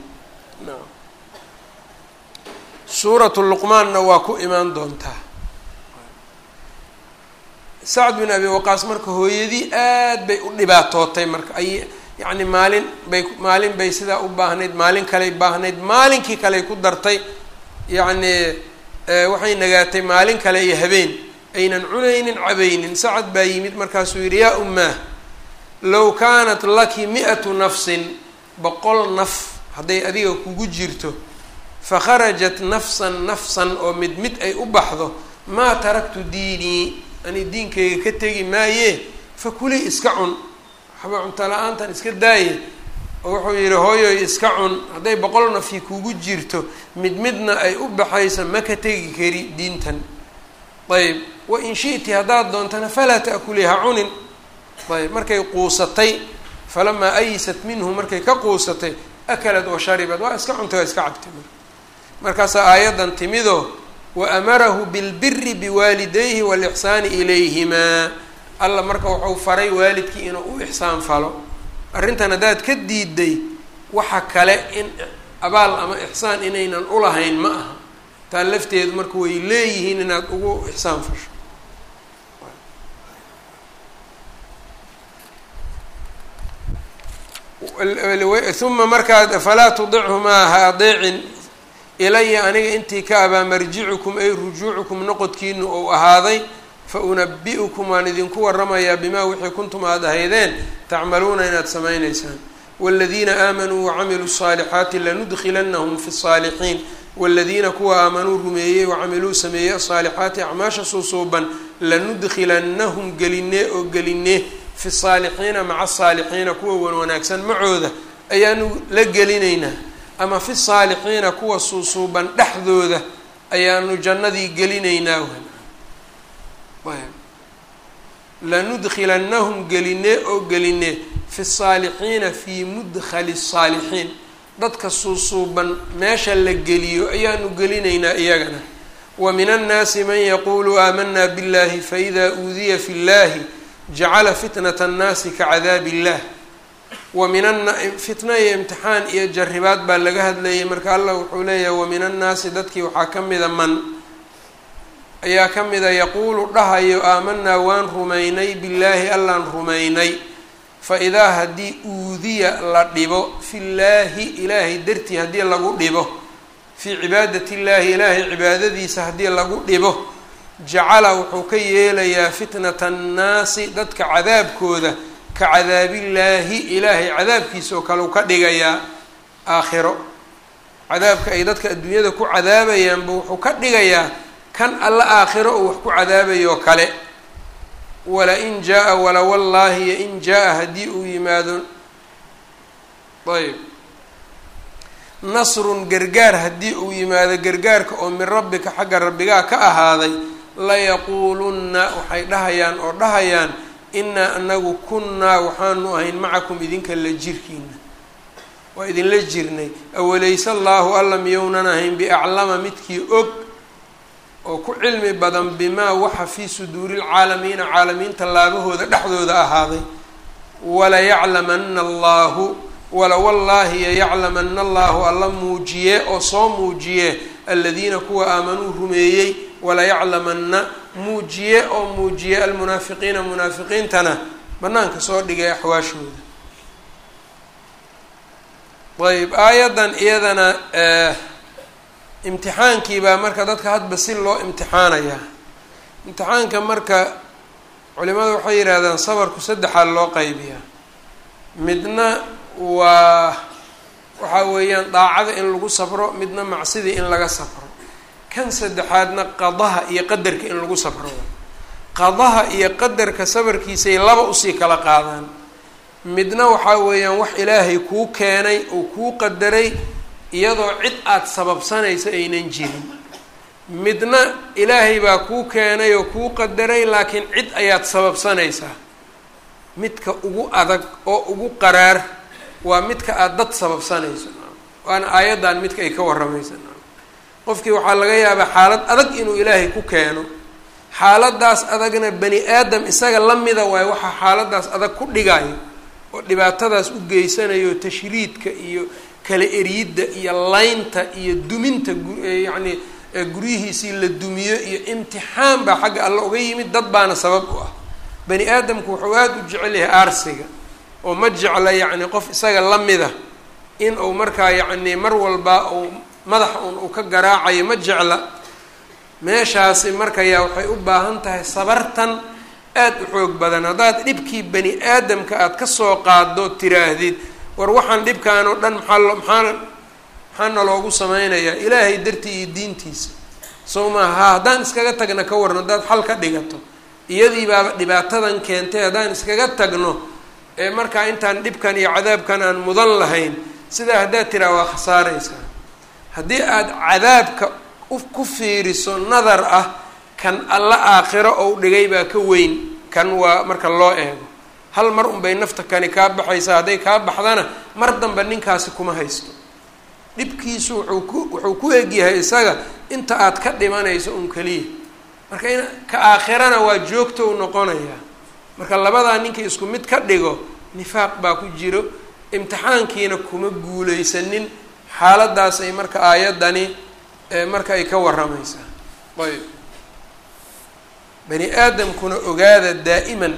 suuratu luqmaanna waa ku imaan doontaa sacd bin abi waqaas marka hooyadii aad bay u dhibaatootay marka ay yacni maalin bay maalin bay sidaa u baahnayd maalin kaley baahnayd maalinkii kaley ku dartay yacni waxay nagaatay maalin kale iyo habeen aynan cunaynin cabaynin sacad baa yimid markaasuu yidhi yaa ummaah low kaanat laki mi-atu nafsin boqol naf hadday adiga kugu jirto fakharajat nafsan nafsan oo mid mid ay u baxdo maa taraktu diinii ani diinkayga ka tegi maayee fa kuli iska cun waxba cunto la-aantan iska daaye oo wuxuu yidhi hooyoy iska cun hadday boqol nafi kugu jirto mid midna ay u baxayso ma ka tegi kari diintan ayb wa in shi'ti haddaad doontana falaa ta'kulii ha cunin ayb markay quusatay falamaa ayisat minhu markay ka quusatay akalat wa sharibad waa iska cuntay waa iska cabtay marka markaasaa aayaddan timido wa amarahu bilbiri biwaalidayhi waalixsaani ilayhimaa alla marka wuxuu faray waalidkii inuu u ixsaan falo arrintan haddaad ka diiday waxa kale in abaal ama ixsaan inaynan ulahayn ma aha taa lafteedu marka way leeyihiin inaad ugu ixsaan fasho uma markaad falaa tudichumaa ha adeecin ilaya aniga intii ka abaa marjicukum ay rujuucukum noqodkiinu ou ahaaday fa unabi-ukum waan idinku waramayaa bimaa wixii kuntum aada ahaydeen tacmaluuna inaad samaynaysaan waaladiina aamanuu wacamiluu الصaalixaati lanudkilanahum fi الصaalixiin waaladiina kuwa aamanuu rumeeyey wacamiluu sameeyey asaalixaati acmaasha suusuuban lanudkilanahum gelinee oo gelinee fi saalixiina maca asaalixiina kuwa wan wanaagsan macooda ayaanu la gelinaynaa ama fi saalixiina kuwa suusuuban dhexdooda ayaanu jannadii gelinaynaa lanudkilanahum gelinee oo gelinee fi saalixiina fii mudkhali saalixiin dadka suusuuban meesha la geliyo ayaanu gelinaynaa iyagana wa min annaasi man yaquulu aamanaa biاllahi faida uudiya fi llahi jacala fitnat annaasi kacadaabi illah wa min an fitna iyo imtixaan iyo jaribaad baa laga hadlayay marka allah wuxuu leeyahay wa min annaasi dadkii waxaa ka mida man ayaa ka mida yaquulu dhahayo aamanaa waan rumaynay billaahi allaan rumaynay fa idaa haddii uudiya la dhibo fi llaahi ilaahay dartii haddii lagu dhibo fii cibaadati illaahi ilaahay cibaadadiisa haddii lagu dhibo jacala wuxuu ka yeelayaa fitnata annaasi dadka cadaabkooda ka cadaabillaahi ilaahay cadaabkiisa oo kale u ka dhigayaa aakhiro cadaabka ay dadka adduunyada ku cadaabayaanba wuxuu ka dhigayaa kan alla aakhiro uu wax ku cadaabayoo kale wala-in jaa-a wala wallaahi yo in jaa-a haddii uu yimaado ayb nasrun gargaar haddii uu yimaado gargaarka oo min rabbika xagga rabbigaa ka ahaaday layaquulunna waxay dhahayaan oo dhahayaan inaa anagu kunnaa waxaanu ahayn macakum idinka la jirkiina waa idinla jirnay awalayse allaahu alla miyounan ahayn biaclama midkii og oo ku cilmi badan bimaa waxa fii suduuri lcaalamiina caalamiinta laabahooda dhexdooda ahaaday walayaclamana allaahu wala wallaahi yayaclamana allaahu alla muujiye oo soo muujiye aladiina kuwa aamanuu rumeeyey walayaclamana muujiye oo muujiye almunaafiqiina munaafiqiintana banaanka soo dhigay axwaashooda ayb aayaddan iyadana imtixaankii baa marka dadka hadba si loo imtixaanayaa imtixaanka marka culimadu waxay yidhaahdaan sabarku saddexaa loo qaybiyaa midna waa waxaa weeyaan daacada in lagu sabro midna macsidii in laga sabro kan saddexaadna qadaha iyo qadarka in lagu sabro qadaha iyo qadarka sabarkiisay laba usii kala qaadaan midna waxaa weeyaan wax ilaahay kuu keenay oo kuu qadaray iyadoo cid aada sababsanaysa aynan jirin midna ilaahay baa kuu keenay oo kuu qadaray laakiin cid ayaad sababsanaysaa midka ugu adag oo ugu qaraar waa midka aada dad sababsanayso waana aayaddan midka ay ka warramaysa qofkii waxaa laga yaabaa xaalad adag inuu ilaahay ku keeno xaaladaas adagna bani aadam isaga la mida waayo waxaa xaaladaas adag ku dhigayo oo dhibaatadaas u geysanayo tashriidka iyo kala eryidda iyo laynta iyo duminta yacni guryihiisii la dumiyo iyo imtixaan baa xagga alla uga yimid dad baana sabab u ah bani aadamku wuxuu aada u jecel yahay aarsiga oo ma jecla yacni qof isaga la mida in uu markaa yacni mar walba uu madaxa un uu ka garaacayo ma jecla meeshaasi markayaa waxay u baahan tahay sabartan aada u xoog badan haddaad dhibkii bani aadamka aada kasoo qaado tiraahdid war waxaan dhibkaan oo dhan maxaa lo maxaa maxaa naloogu sameynayaa ilaahay dartii iyo diintiisa soo maaha ha haddaan iskaga tagna ka waran haddaad xal ka dhigato iyadii baaba dhibaatadan keentay haddaan iskaga tagno ee markaa intaan dhibkan iyo cadaabkan aan mudan lahayn sidaa haddaad tiraa waa khasaaraysaa haddii aada cadaabka ku fiiriso nadar ah kan alla aakhiro ou dhigay baa ka weyn kan waa marka loo eego hal mar unbay nafta kani kaa baxaysaa hadday kaa baxdana mar damba ninkaasi kuma haysto dhibkiisu wuxuu ku wuxuu ku egyahay isaga inta aad ka dhimanayso un keliya marka in ka aakhirana waa joogto u noqonayaa marka labadaa ninkii isku mid ka dhigo nifaaq baa ku jiro imtixaankiina kuma guulaysanin xaaladaas ay marka aayaddani marka ay ka warramaysaa ayb bani aadamkuna ogaada daa'iman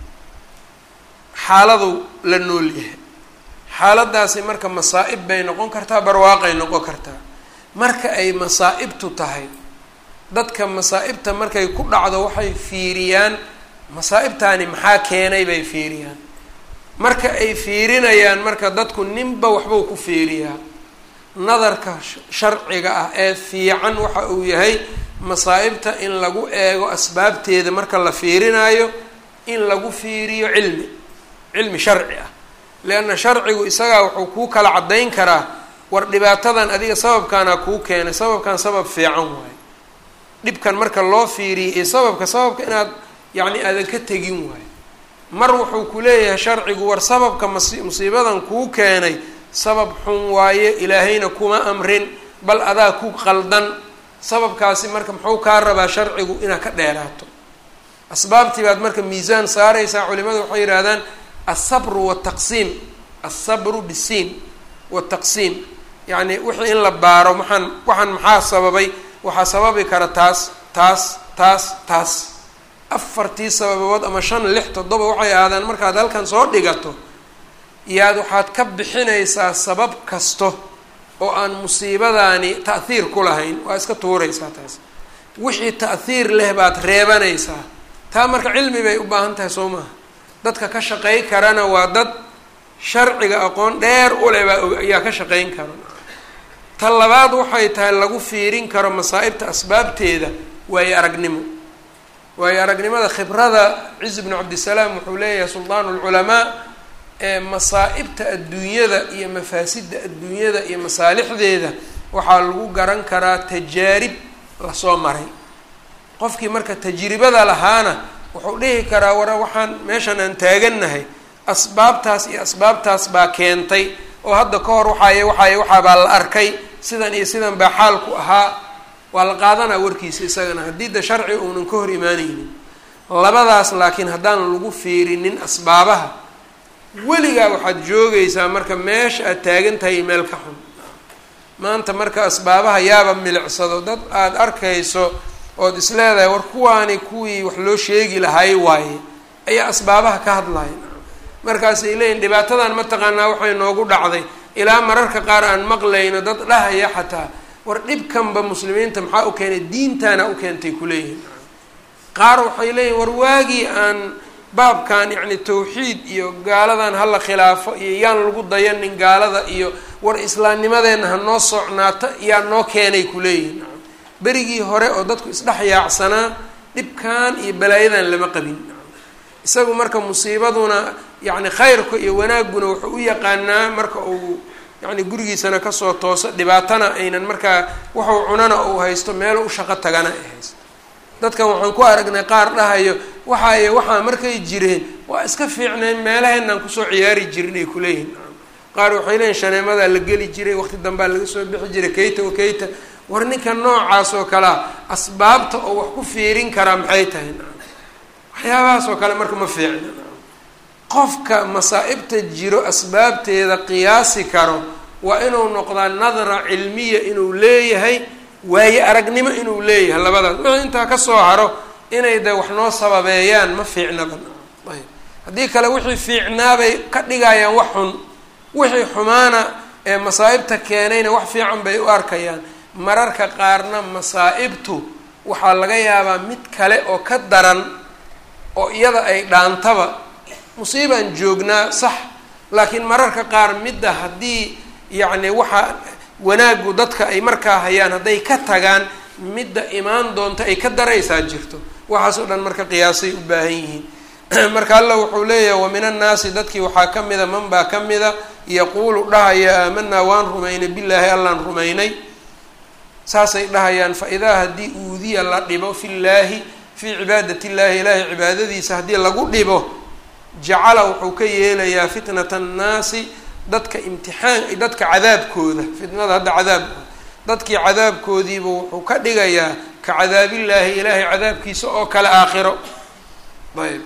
xaaladu la nool yahay xaaladaasi marka masaa-ib bay noqon kartaa barwaaqay noqon kartaa marka ay masaa-ibtu tahay dadka masaa-ibta markay ku dhacdo waxay fiiriyaan masaa-ibtaani maxaa keenay bay fiiriyaan marka ay fiirinayaan marka dadku ninba waxbuu ku fiiriyaa nadarka sharciga ah ee fiican waxa uu yahay masaa-ibta in lagu eego asbaabteeda marka la fiirinaayo in lagu fiiriyo cilmi cilmi sharci ah leanna sharcigu isagaa wuxuu kuu kala caddayn karaa war dhibaatadan adiga sababkaana kuu keenay sababkan sabab fiican waayo dhibkan marka loo fiiriyay iyo sababka sababka inaad yacni aadan ka tegin waayo mar wuxuu ku leeyahay sharcigu war sababka masi musiibadan kuu keenay sabab xun waaye ilaahayna kuma amrin bal adaa ku qaldan sababkaasi marka muxuu kaa rabaa sharcigu inaad ka dheeraato asbaabtii baad marka miisaan saaraysaa culimadu waxay yidhahdaan alsabru wataqsiim alsabru bisiin wataqsiim yacni wixii in la baaro maxaan waxaan maxaa sababay waxaa sababi kara taas taas taas taas afartii sababood ama shan lix toddoba waxay ahaadaan markaad halkan soo dhigato yaad waxaad ka bixinaysaa sabab kasto oo aan musiibadaani ta'hiir ku lahayn waa iska tuuraysaa taas wixii ta'hiir leh baad reebanaysaa taa marka cilmi bay u baahan tahay soo maaha dadka ka shaqey karana waa dad sharciga aqoon dheer u leh baa ayaa ka shaqeyn kara ta labaad waxay tahay lagu fiirin karo masaa-ibta asbaabteeda waayo aragnimo waayo aragnimada khibrada ciz bnu cabdisalaam wuxuu leeyahay sultaan lculamaa ee masaa-ibta adduunyada iyo mafaasidda adduunyada iyo masaalixdeeda waxaa lagu garan karaa tajaarib lasoo maray qofkii marka tajribada lahaana wuxuu dhihi karaa wara waxaan meeshan aan taagannahay asbaabtaas iyo asbaabtaas baa keentay oo hadda ka hor waxaaye waxaaye waxaabaa la arkay sidan iyo sidan baa xaalku ahaa waa la qaadanaa warkiisa isagana haddii da sharci uunan ka hor imaanaynin labadaas laakiin haddaan lagu fiirinin asbaabaha weligaa waxaad joogaysaa marka meesha aad taagan tahay meel ka xun maanta marka asbaabaha yaaba milicsado dad aada arkayso ood is leedahay war kuwaani kuwii wax loo sheegi lahay waaye ayaa asbaabaha ka hadlaya markaasay leeyihin dhibaatadan mataqaanaa waxay noogu dhacday ilaa mararka qaar aan maqlayno dad dhahaya xataa war dhibkanba muslimiinta maxaa u keenay diintaana u keentay kuleeyihin qaar waxay leeyihin war waagii aan baabkan yacni tawxiid iyo gaaladan hala khilaafo iyo yaan lagu dayanin gaalada iyo war islaamnimadeenna ha noo socnaata yaa noo keenay kuleeyihin berigii hore oo dadku isdhex yaacsanaa dhibkan iyo balaayadan lama qabin isagu marka musiibaduna yacni khayrka iyo wanaagguna wuxuu u yaqaanaa marka uu yacni gurigiisana kasoo tooso dhibaatana aynan markaa wuxuu cunana uu haysto meelo u shaqo tagana ay haysto dadkan waxaan ku aragnay qaar dhahayo waxaaye waxaa markay jireen waa iska fiicneen meelaheenaan kusoo ciyaari jirin ay kuleeyihin qaar waxay leeyihin shaneemadaa la geli jiray waqti dambaa laga soo bixi jiray kayta wa kayta war ninka noocaas oo kalea asbaabta oo wax ku fiirin karaa maxay tahay waxyaabahaas oo kale marka ma fiicna qofka masaa-ibta jiro asbaabteeda qiyaasi karo waa inuu noqdaa nadra cilmiya inuu leeyahay waaye aragnimo inuu leeyahay labadaas wixii intaa kasoo haro inay de wax noo sababeeyaan ma fiicnaba ayb haddii kale wixii fiicnaabay ka dhigayaan wax xun wixii xumaana ee masaa-ibta keenayna wax fiican bay u arkayaan mararka qaarna masaa-ibtu waxaa laga yaabaa mid kale oo ka daran oo iyada ay dhaantaba musiibaan joognaa sax laakiin mararka qaar midda haddii yacni waxa wanaaggu dadka ay markaa hayaan hadday ka tagaan midda imaan doonta ay ka daraysaa jirto waxaas oo dhan marka qiyaasay u baahan yihiin marka alla wuxuu leeyahay wa min annaasi dadkii waxaa ka mida man baa ka mida yaquulu dhahaya aamanaa waan rumaynay billaahi allaan rumaynay saasay dhahayaan fa idaa haddii uudiya la dhibo fi llaahi fii cibaadat illaahi ilaahay cibaadadiisa haddii lagu dhibo jacala wuxuu ka yeelayaa fitnata annaasi dadka imtixaan dadka cadaabkooda fitnada hadda cadaab dadkii cadaabkoodiiba wuxuu ka dhigayaa ka cadaabillaahi ilaahay cadaabkiisa oo kale aakhiro ayb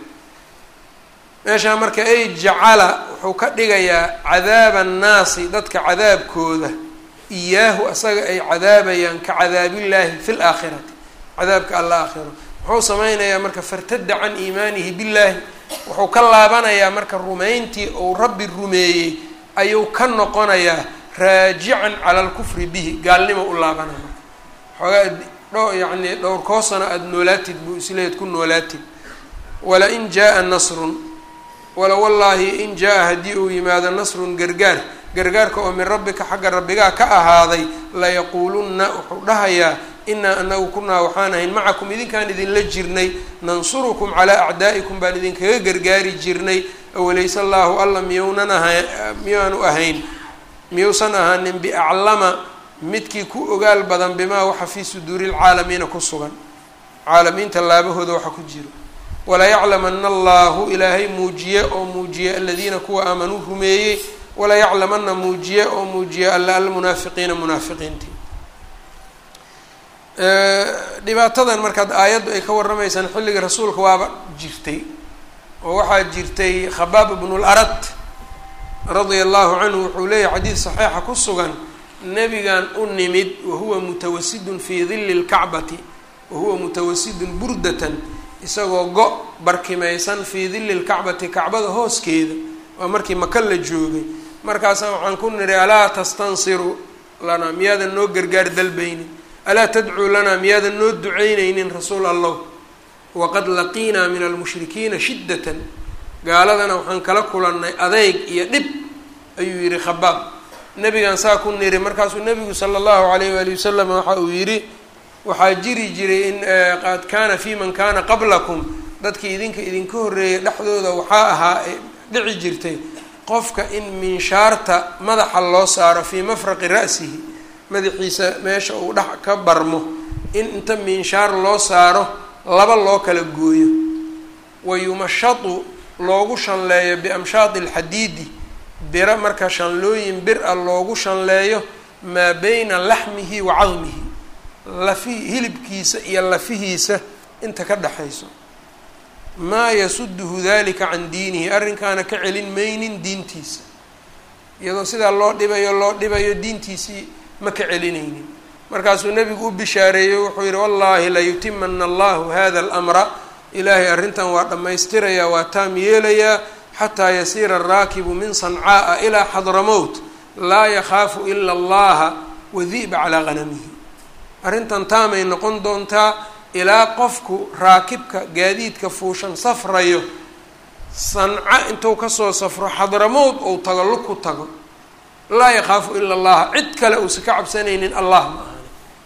meeshaa marka ay jacala wuxuu ka dhigayaa cadaaba annaasi dadka cadaabkooda iyaahu asaga ay cadaabayaan ka cadaabillaahi fi laakhirati cadaabka alla aakhiro muxuu sameynayaa marka fartada can iimaanihi billaahi wuxuu ka laabanayaa marka rumayntii uu rabbi rumeeyey ayuu ka noqonayaa raajican cala alkufri bihi gaalnimo u laabanaya xoogaa dho yacni dhowrkoo sano aada noolaatid buu isleed ku noolaatid wala in jaa-a nasrun wala wallaahi in jaa-a haddii uu yimaado nasrun gargaar gargaarka oo min rabbika xagga rabbigaa ka ahaaday layaquulunna wuxuu dhahayaa inaa anagu kunaa waxaan ahayn macakum idinkaan idinla jirnay nansurukum calaa acdaa'ikum baan idinkaga gargaari jirnay awalayse allaahu alla miyounan aha miyaanu ahayn miyuusan ahaanin biaclama midkii ku ogaal badan bimaa waxa fii suduuri lcaalamiina ku sugan caalamiinta laabahooda waxa ku jiro walayaclamana allahu ilaahay muujiye oo muujiye aladiina kuwa aamanuu rumeeyey walayaclamana muujiye oo muujiye alla almunaafiqiina munaafiqiintii dhibaatadan markaad aayaddu ay ka warramaysaan xilliga rasuulka waaba jirtay oo waxaa jirtay khabaab ibnu larad radia allahu canhu wuxuu leeyahy xadiid saxiixa ku sugan nebigan u nimid wahuwa mutawasidun fii dilli lkacbati wahuwa mutawasidun burdatan isagoo go- barkimaysan fii dilli lkacbati kacbada hooskeeda waa markii maka la joogay markaasaa waxaan ku nidhi alaa tastansiru lanaa miyaadan noo gargaar dalbaynin alaa tadcuu lanaa miyaadan noo duceyneynin rasuul allah waqad laqiinaa min almushrikiina shiddatan gaaladana waxaan kala kulannay adeyg iyo dhib ayuu yidhi khabaab nebigan saa ku niri markaasuu nebigu sala allahu alayh waali wasalam waxa uu yidhi waxaa jiri jiray in qad kaana fi man kaana qablakum dadkii idinka idinka horreeyay dhexdooda waxaa ahaa dhici jirtay qofka in minshaarta madaxa loo saaro fii mafraqi ra'sihi madaxiisa meesha uu dhex ka barmo in inta minshaar loo saaro laba loo kala gooyo wa yumashatu loogu shanleeyo biamshaati alxadiidi biro marka shanlooyin bir a loogu shanleeyo maa beyna laxmihi wa cadmihi lafihi hilibkiisa iyo lafihiisa inta ka dhexayso maa yasuduhu dalika can diinihi arrinkaana ka celin maynin diintiisa iyadoo sidaa loo dhibayo loo dhibayo diintiisii ma ka celinaynin markaasuu nebigu u bishaareeyey wuxuu yihi wallaahi layutimana allahu hada almra ilaahay arrintan waa dhammaystirayaa waa taam yeelayaa xataa yasiira araakibu min sancaaa ilaa xadramowt laa yakhaafu ila allaha wadi'ba calaa hanamihi arrintan taamay noqon doontaa ilaa qofku raakibka gaadiidka fuushan safrayo sanca intuu kasoo safro xadramowd ou tago lug ku tago laa yakaafu ila allaha cid kale uusa ka cabsanaynin allah ma ahani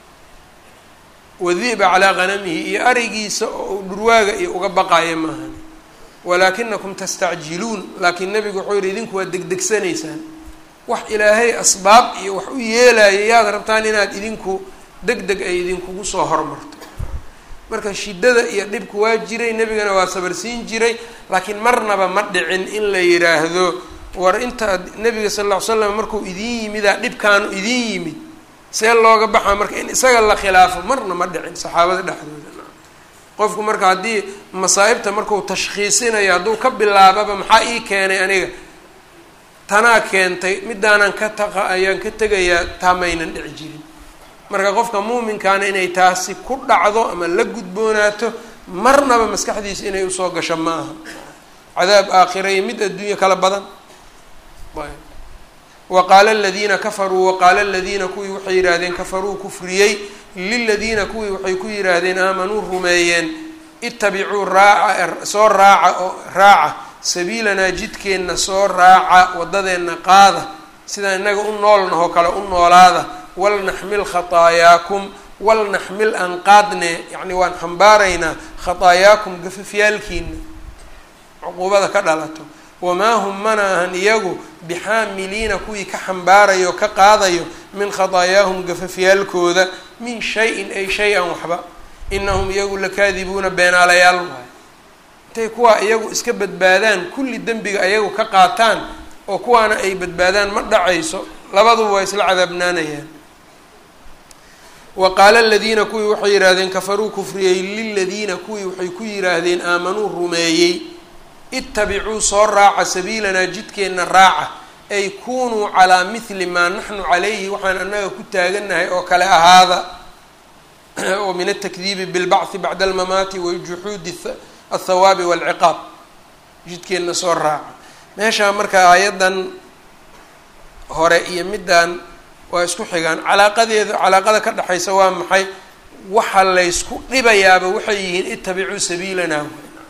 wadiba calaa hanamihi iyo arigiisa oo uu dhurwaaga iyo uga baqaaya ma ahani walaakinakum tastacjiluun laakiin nebigu wuxuu yihi idinku waad degdegsanaysaan wax ilaahay asbaab iyo wax u yeelaya yaad rabtaan inaad idinku deg deg ay idinkugu soo hormarto marka shiddada iyo dhibku waa jiray nebigana waa sabarsiin jiray laakiin marnaba ma dhicin in la yidhaahdo war inta nebiga sal lla ly slam markuu idiin yimidaa dhibkaanu idiin yimid see looga baxaa marka in isaga la khilaafo marna ma dhicin saxaabada dhexdooda qofku marka haddii masaa'ibta marku tashkhiisinayo hadduu ka bilaababa maxaa ii keenay aniga tanaa keentay midaanan ka taqa ayaan ka tegayaa taa maynan dhici jirin marka qofka muuminkaana inay taasi ku dhacdo ama la gudboonaato marnaba maskaxdiisa inay usoo gasho ma aha cadaab aakhira iyo mid adduunye kala badan wa qaala aladiina kafaruu waqaala aladiina kuwii waxay yidhaahdeen kafaruu kufriyey liladiina kuwii waxay ku yidhaahdeen aamanuu rumeeyeen itabicuu raaca soo raaca oo raaca sabiilanaa jidkeenna soo raaca waddadeenna qaada sidaan innaga u noolnahoo kale u noolaada walnaxmil khataayaakum walnaxmil aan qaadne yacni waan xambaaraynaa khataayaakum gafafyaalkiina cuquubada ka dhalato wamaa hum mana ahan iyagu bixaamiliina kuwii ka xambaarayo ka qaadayo min khataayaahum gafafyaalkooda min shay-in ay shay-an waxba inahum iyagu lakaadibuuna beenaalayaal waay intay kuwaa iyagu iska badbaadaan kulli dembiga ayagu ka qaataan oo kuwaana ay badbaadaan ma dhacayso labaduba waa isla cadaabnaanayaan wa qaala aladiina kuwii waxay yidhaahdeen kafaruu kufriyey liladiina kuwii waxay ku yidhaahdeen aamanuu rumeeyey itabicuu soo raaca sabiilanaa jidkeenna raaca ay kunuu calaa mithli maa naxnu calayhi waxaan annaga ku taagannahay oo kale ahaada oo min altakdiibi bilbacthi bacda almamaati wa juxuudi althawaabi waalciqaab jidkeenna soo raaca meeshaa marka aayaddan hore iyo middan waa isku xigaan calaaqadeeda calaaqada ka dhexaysa waa maxay waxa laysku dhibayaaba waxay yihiin itabicuu sabiilanaa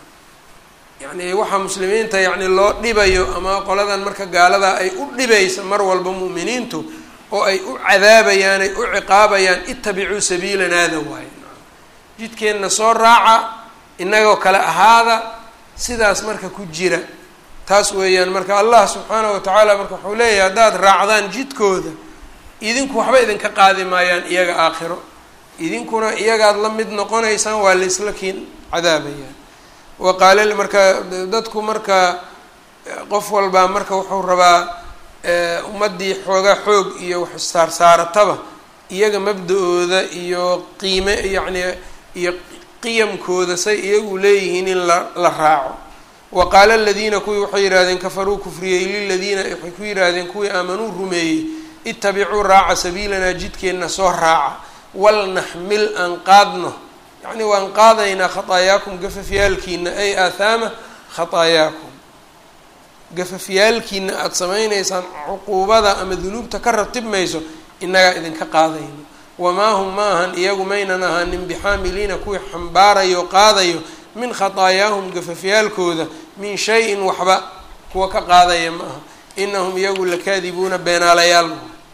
yacni waxaa muslimiinta yacni loo dhibayo ama qoladan marka gaalada ay u dhibaysa mar walba mu'miniintu oo ay u cadaabayaan ay u ciqaabayaan itabicuu sabiilanaada waaye jidkeenna soo raaca innagoo kale ahaada sidaas marka ku jira taas weeyaan marka allah subxaanahu watacaala marka wuxuu leeyahay haddaad raacdaan jidkooda idinku waxba idinka qaadi maayaan iyaga aakhiro idinkuna iyagaad la mid noqonaysaan waa la isla kiin cadaabayaan wa qaala marka dadku marka qof walbaa marka wuxuu rabaa ummaddii xoogaa xoog iyo wax saarsaarataba iyaga mabda-ooda iyo qiime yacni iyo qiyamkooda say iyagu leeyihiin in la la raaco wa qaala aladiina kuwii waxay yidhahdeen kafaruu kufriyey liladiina waxay ku yidhaahdeen kuwii aamanuu rumeeyey itabicuu raaca sabiilanaa jidkeenna soo raaca walnaxmil aan qaadno yacni waan qaadaynaa khataayaakum gafafyaalkiina ay aathaama khataayaakum gafafyaalkiina aada samaynaysaan cuquubada ama dunuubta ka ratibmayso innagaa idinka qaadayno wamaa hum ma ahan iyagu maynan ahaanin bixaamiliina kuwii xambaarayo qaadayo min khataayaahum gafafyaalkooda min shay-in waxba kuwa ka qaadaya ma aha inahum iyagu lakaadibuuna beenaalayaal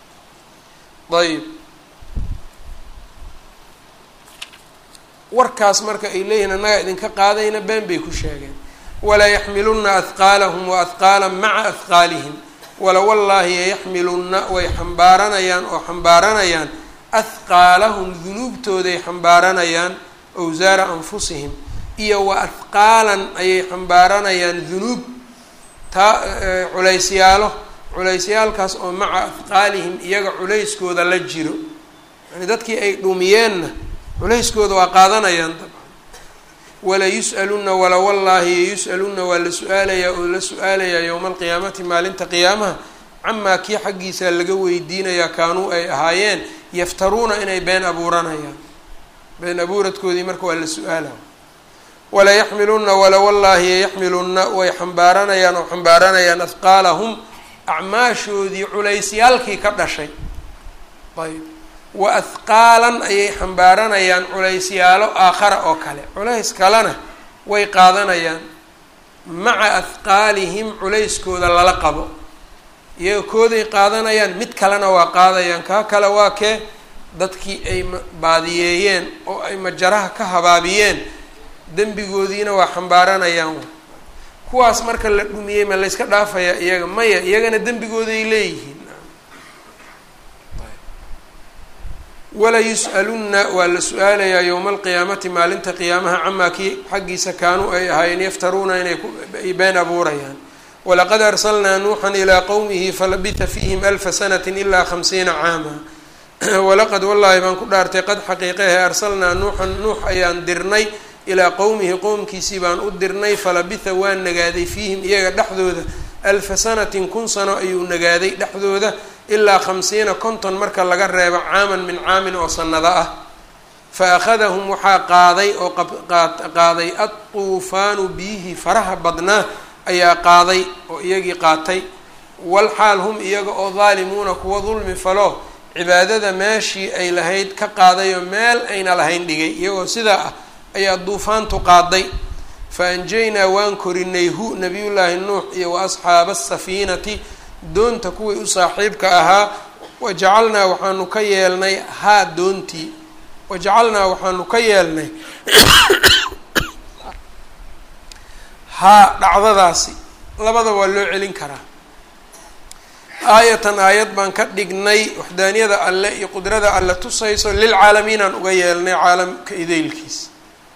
ayb warkaas marka ay leeyihin annagaa idinka qaadayna been bay ku sheegeen walaa yaxmiluna ahqaalahum wa ahqaala maca ahqaalihim wala wallaahi yayaxmilunna way xambaaranayaan oo xambaaranayaan ahqaalahum dunuubtooday xambaaranayaan awsaara anfusihim iyo wa ahqaalan ayay xambaaranayaan dunuub taa culaysyaalo culeysyaalkaas oo maca ahqaalihim iyaga culayskooda la jiro yani dadkii ay dhumiyeenna culayskooda waa qaadanayaan dabcan wala yus'aluna wala wallaahi yus'aluna waa la su-aalayaa oo la su-aalayaa yowma alqiyaamati maalinta qiyaamaha camaa kii xaggiisa laga weydiinayaa kaanuu ay ahaayeen yaftaruuna inay been abuuranayaan been abuuradkoodii marka waa la su-aala wala yaxmiluna wala wallaahi yayaxmiluna way xambaaranayaan oo xambaaranayaan ahqaalahum acmaashoodii culeysyaalkii ka dhashay ayb wa ahqaalan ayay xambaaranayaan culaysyaalo aakhara oo kale culays kalena way qaadanayaan maca ahqaalihim culayskooda lala qabo iyaga kooday qaadanayaan mid kalena waa qaadayaan kaa kale waa kee dadkii ay baadiyeeyeen oo ay majaraha ka habaabiyeen dembigoodiina waa xambaaranayaan kuwaas marka la dhumiyey ma layska dhaafayaa iyaga maya iyagana dembigooday leeyihiin wala yus'alunna waa la su-aalayaa yowma alqiyaamati maalinta qiyaamaha camaa kii xaggiisa kaanuu ay ahaayeen yaftaruuna inay ay been abuurayaan walaqad arsalnaa nuuxan ilaa qowmihi falabita fiihim alfa sanati ilaa khamsiina caama walaqad wallaahi baan ku dhaartay qad xaqiiqehe arsalnaa nuuxan nuux ayaan dirnay ilaa qowmihi qowmkiisii baan u dirnay falabitha waa nagaaday fiihim iyaga dhexdooda alfa sanatin kun sano ayuu nagaaday dhexdooda ilaa khamsiina konton marka laga reebo caaman min caamin oo sanado ah fa akhadahum waxaa qaaday oo qaaday adtuufaanu biyihii faraha badnaa ayaa qaaday oo iyagii qaatay walxaal hum iyaga oo daalimuuna kuwa dulmi falo cibaadada meeshii ay lahayd ka qaadayoo meel ayna lahayn dhigay iyagoo sidaa ah ayaa duufaantu qaaday fa anjaynaa waan korinay hu nabiyullaahi nuux iyo wa asxaaba asafiinati doonta kuwii u saaxiibka ahaa wajacalnaa waxaanu ka yeelnay haa doontii wajacalnaa waxaanu ka yeelnay haa dhacdadaasi labada waa loo celin karaa aayatan aayad baan ka dhignay waxdaaniyada alle iyo qudrada alle tusayso lilcaalamiinaan uga yeelnay caalamka idaylkiis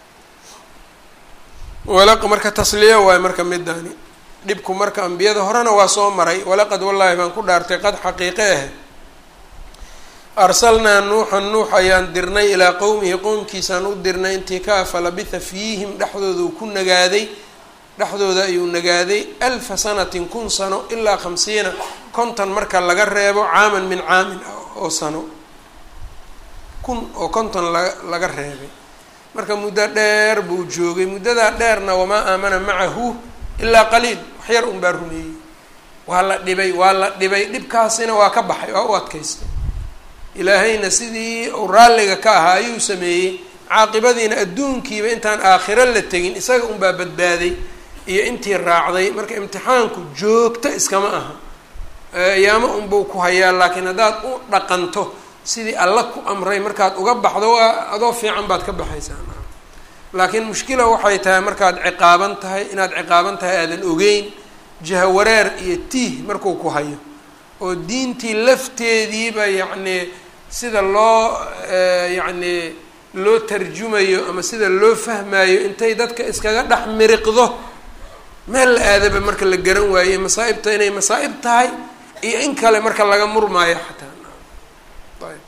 walaq marka tasliya waayo marka midaani dhibku marka ambiyada horena waa soo maray walaqad wallaahi baan ku dhaartay qad xaqiiqe ah arsalnaa nuuxan nuux ayaan dirnay ilaa qowmihi qowmkiisaan u dirnay intii ka falabitha fiihim dhexdooda uu ku nagaaday dhexdooda ayuu nagaaday alfa sanatin kun sano ilaa khamsiina konton marka laga reebo caaman min caamin oo sano kun oo konton laga laga reebay marka muddo dheer buu joogay muddadaa dheerna wamaa aamana macahu ilaa qaliil waxyar un baa rumeeyey waa la dhibay waa la dhibay dhibkaasina waa ka baxay waa u adkaystay ilaahayna sidii uu raalliga ka ahaa ayuu sameeyey caaqibadiina adduunkiiba intaan aakhiro la tegin isaga unbaa badbaaday iyo intii raacday marka imtixaanku joogto iskama aha ayaamo unbuu ku hayaa laakiin haddaad u dhaqanto sidii alla ku amray markaad uga baxdo waa adoo fiican baad ka baxaysaa laakiin mushkila waxay tahay markaad ciqaaban tahay inaad ciqaaban tahay aadan ogeyn jahawareer iyo tiih markuu ku hayo oo diintii lafteediiba yacnii sida loo yacnii loo tarjumayo ama sida loo fahmayo intay dadka iskaga dhex miriqdo meel la aadaba marka la garan waaye masaa'ibta inay masaa'ib tahay iyo in kale marka laga murmaayo xataa ayb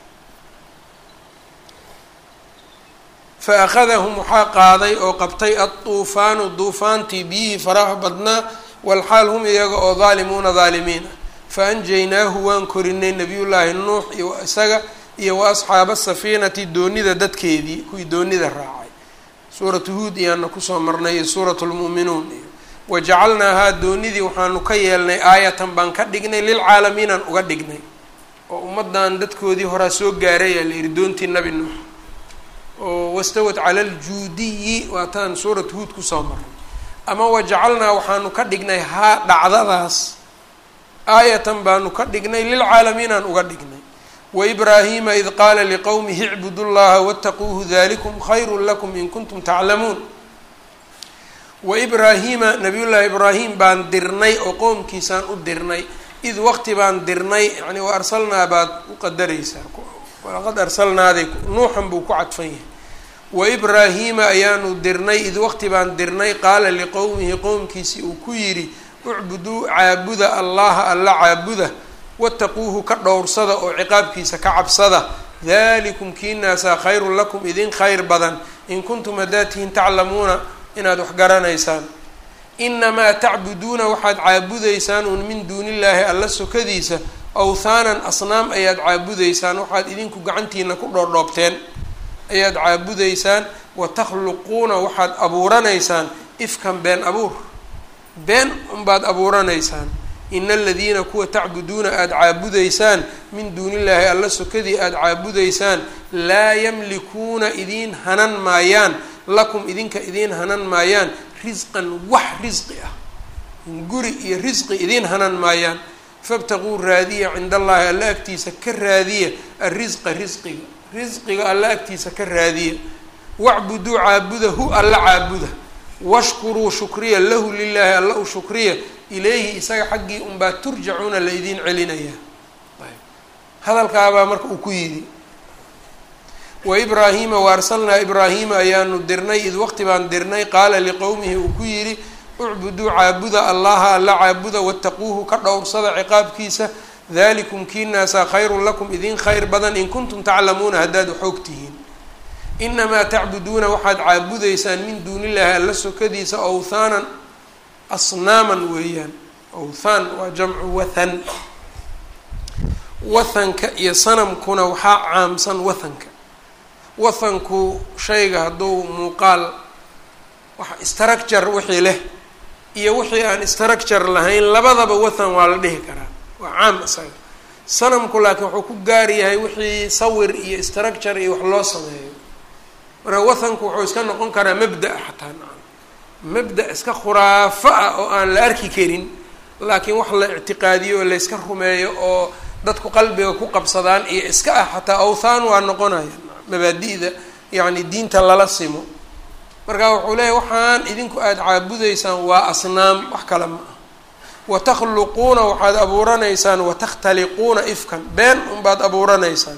fa akhadahum waxaa qaaday oo qabtay adduufaanu duufaantii biyihii faraha badnaa walxaal hum iyaga oo daalimuuna daalimiin ah fa anjaynaahu waan korinay nabiyullaahi nuux iyo isaga iyo wa asxaaba safiinati doonida dadkeedii kuwii doonida raacay suuratu huud iyaana kusoo marnay iyo suuratu lmu'minuun iyo wajacalnaahaa doonidii waxaanu ka yeelnay aayatan baan ka dhignay lilcaalamiinaan uga dhignay oo ummaddan dadkoodii horaa soo gaaray aa la yihi doontii nabi nuux oo wastawad cala aljuudiyi waataan suurat huud kusoo marnay ama wajacalnaa waxaanu ka dhignay haa dhacdadaas aayatan baanu ka dhignay lilcaalamiinaan uga dhignay waibraahiima id qaala liqowmihi icbudu llaha wattaquuhu dalikum khayru lakum in kuntum taclamuun waibraahiima nabiyullaahi ibraahim baan dirnay oo qowmkiisaan u dirnay id waqti baan dirnay yani wa arsalnaa baad u qadaraysaa walaqad arsalnaaday nuuxan buu ku cadfan yahay waibraahiima ayaanu dirnay id waqti baan dirnay qaala liqowmihi qowmkiisii uu ku yidhi ucbuduu caabuda allaha alla caabuda wattaquuhu ka dhowrsada oo ciqaabkiisa ka cabsada dalikum kiinaasaa khayrun lakum idin khayr badan in kuntum haddaad tihiin taclamuuna inaad wax garanaysaan inamaa tacbuduuna waxaad caabudaysaan un min duunillaahi alla sokadiisa awthaanan asnaam ayaad caabudaysaan waxaad idinku gacantiina ku dhoodhoobteen ayaad caabudaysaan wa takhluquuna waxaad abuuranaysaan ifkan been abuur been unbaad abuuranaysaan ina aladiina kuwa tacbuduuna aada caabudaysaan min duuni illaahi alla sokadii aada caabudaysaan laa yamlikuuna idiin hanan maayaan lakum idinka idiin hanan maayaan risqan wax risqi ah guri iyo risqi idiin hanan maayaan fabtaquu raadiya cinda allaahi alla agtiisa ka raadiya alrisqa risqiga risqiga alla agtiisa ka raadiya wacbuduu caabuda hu alla caabuda washkuruu shukriya lahu lilaahi alla u shukriya ilayhi isaga xaggii unbaa turjacuuna la idiin celinayaa hadalkaabaa marka uu ku yidhi wa ibraahiima wa arsalnaa ibraahiima ayaanu dirnay id waqti baan dirnay qaala liqowmihi uu ku yidhi ucbuduu caabuda allaha alla caabuda wattaquuhu ka dhowrsada ciqaabkiisa dalikum kiinaasaa khayrun lakum idin khayr badan in kuntum taclamuuna haddaad xoog tihiin inamaa tacbuduuna waxaad caabudaysaan min duuni illaahi alla sokadiisa awthaanan asnaaman weeyaan awthaan waa jamcu wathan wathanka iyo sanamkuna waxaa caamsan wathanka wathanku shayga hadduu muuqaal waxa structure wixii leh iyo wixii aan structure lahayn labadaba wathan waa la dhihi karaa waa caam isaga sanamku laakiin wuxuu ku gaar yahay wixii sawir iyo structure iyo wax loo sameeyo marka wathanku wuxuu iska noqon karaa mabda xataa nacam mabda iska khuraafo ah oo aan la arki karin laakiin wax la ictiqaadiyo oo layska rumeeyo oo dadku qalbiga ku qabsadaan iyo iska ah xataa awthaan waa noqonaya mabaadi'da yacni diinta lala simo marka wuxuu leeyahy waxaan idinku aada caabudaysaan waa asnaam wax kale ma ah watakhluquuna waxaad abuuranaysaan watakhtaliquuna ifkan been unbaad abuuranaysaan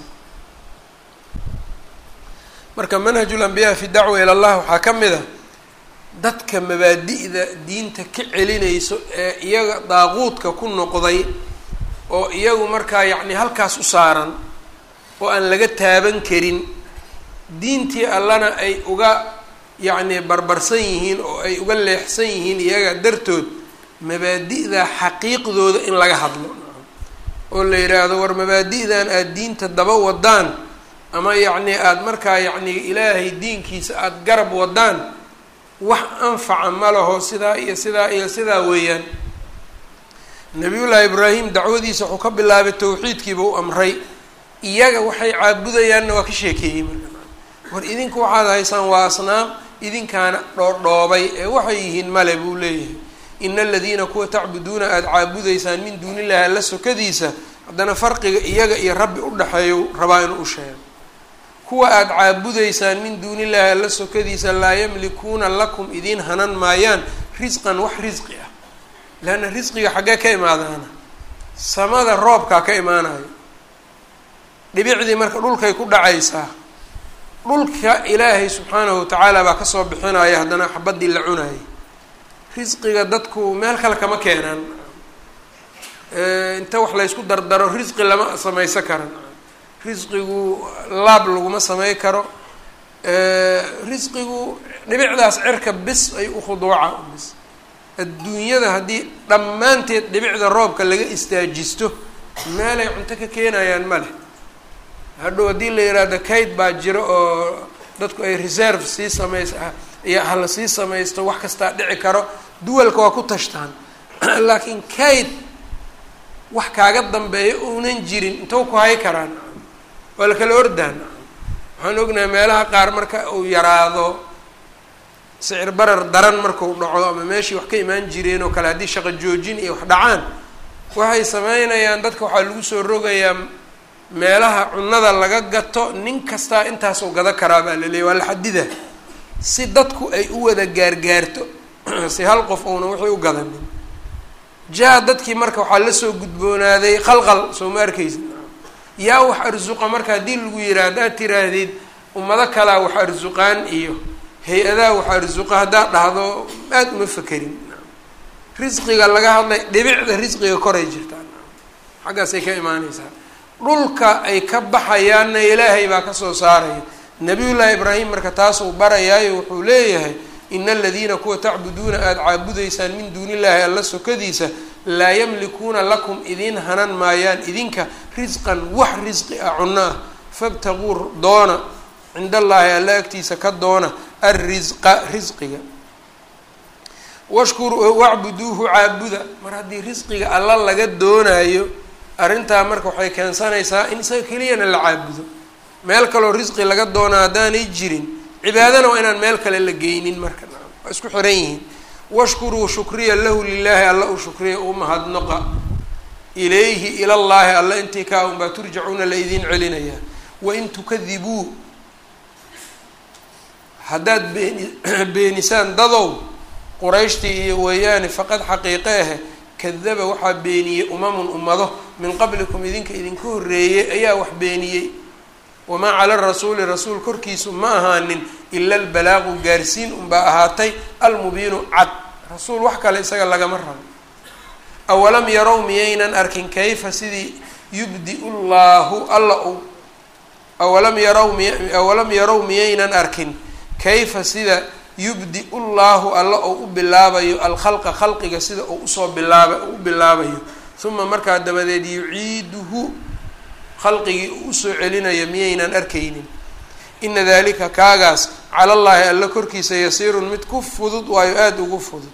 marka manhaju lambiyaa fi dacwa ila allah waxaa ka mid a dadka mabaadi'da diinta ka celinayso ee iyaga daaquudka ku noqday oo iyagu markaa yacni halkaas u saaran oo aan laga taaban karin diintii allana ay uga yacni barbarsan yihiin oo ay uga leexsan yihiin iyaga dartood mabaadi'da xaqiiqdooda in laga hadlo oo la yidhaahdo war mabaadi'dan aada diinta daba wadaan ama yacni aada markaa yacni ilaahay diinkiisa aada garab wadaan wax anfaca ma laho sidaa iyo sidaa iyo sidaa weeyaan nabiyullaahi ibraahim dacwadiisa wuxuu ka bilaabay tawxiidkiiba u amray iyaga waxay caabudayaanna waa ka sheekeeyey marka war idinku waxaad haysaan waa asnaam idinkaana dhoodhoobay ee waxay yihiin male buu leeyahay ina aladiina kuwa tacbuduuna aada caabudaysaan min duuni illahi alla sokadiisa haddana farqiga iyaga iyo rabbi udhexeeyo rabaa inuu u sheego kuwa aada caabudaysaan min duuni illahi alla sokadiisa laa yamlikuuna lakum idiin hanan maayaan risqan wax risqi ah leanna risqiga xaggee ka imaadaana samada roobkaa ka imaanayo dhibicdii marka dhulkay ku dhacaysaa dhulka ilaahay subxaanahu watacaala baa kasoo bixinaya haddana xabadii la cunayay risqiga dadku meel kale kama keenaan inta wax laysku dardaro risqi lama samaysan karan risqigu laab laguma samey karo risqigu dhibicdaas cirka bis ay ukhuduuca bis adduunyada haddii dhammaanteed dhibicda roobka laga istaajisto meelay cunto ka keenayaan ma leh hadhow haddii la yidhaahdo kayd baa jiro oo dadku ay reserve sii samays iyo hala sii samaysto wax kastaa dhici karo duwalka waa ku tashtaan laakiin kayd wax kaaga dambeeya uunan jirin intou ku hay karaan waa la kala ordaan waxaan ognahay meelaha qaar marka uu yaraado sicir barar daran markuu dhaco ama meeshii wax ka imaan jireen oo kale haddii shaqo joojin iyo wax dhacaan waxay sameynayaan dadka waxaa lagu soo rogayaa meelaha cunada laga gato nin kastaa intaasoo gada karaa baa la leeyay waa la xadida si dadku ay u wada gaargaarto si hal qof uuna wixii u gadanin jaa dadkii marka waxaa lasoo gudboonaaday khalqal soo ma arkaysid yaa wax arsuqa marka haddii lagu yihaa haddaad tiraahdid ummado kalaa wax arsuqaan iyo hay-adaha wax arsuqa haddaad dhahdo aada uma fekerin risqiga laga hadlay dhibicda risqiga koray jirtaa xaggaasay ka imaaneysaa dhulka ay ka baxayaanna ilaahay baa kasoo saaraya nabiyullaahi ibraahim marka taasuu barayaayo wuxuu leeyahay ina aladiina kuwa tacbuduuna aada caabudaysaan min duuni illaahi alla sokadiisa laa yamlikuuna lakum idiin hanan maayaan idinka risqan wax risqi ah cunno ah fabtaguu doona cinda allaahi alla agtiisa ka doona alrisqa risqiga washkuru wacbuduuhu caabuda mar haddii risqiga alla laga doonayo arrintaa marka waxay keensanaysaa in isaga keliyana la caabudo meel kaloo risqi laga doona haddaanay jirin cibaadana waa inaan meel kale la geynin marka waa isku xiran yihiin washkuruu shukriya lahu lilaahi alla u shukriya u mahadnoqa ilayhi ilallaahi alla intii kaa unbaa turjacuuna la idiin celinayaa wain tukadibuu haddaad beeni beenisaan dadow qurayshtii iyo weeyaane faqad xaqiiqe ahe kadaba waxaa beeniyey umamun ummado min qablikum idinka idinka horreeyey ayaa wax beeniyey wamaa cala rasuuli rasuul korkiisu ma ahaanin ila albalaaqu gaarsiin unbaa ahaatay almubiinu cad rasuul wax kale isaga lagama rabo awalam yarow miyaynan arkin kayfa sidii yubdi-u llaahu alla u awalam yarow miy awalam yarow miyaynan arkin kayfa sida yubdi-u llaahu alla ou u bilaabayo alkhalqa khalqiga sida uu usoo bilaaba u bilaabayo uma markaa dabadeed yuciiduhu khalqigii uu usoo celinayo miyaynan arkaynin ina dalika kaagaas cala llaahi alla korkiisa yasiirun mid ku fudud waayo aada ugu fudud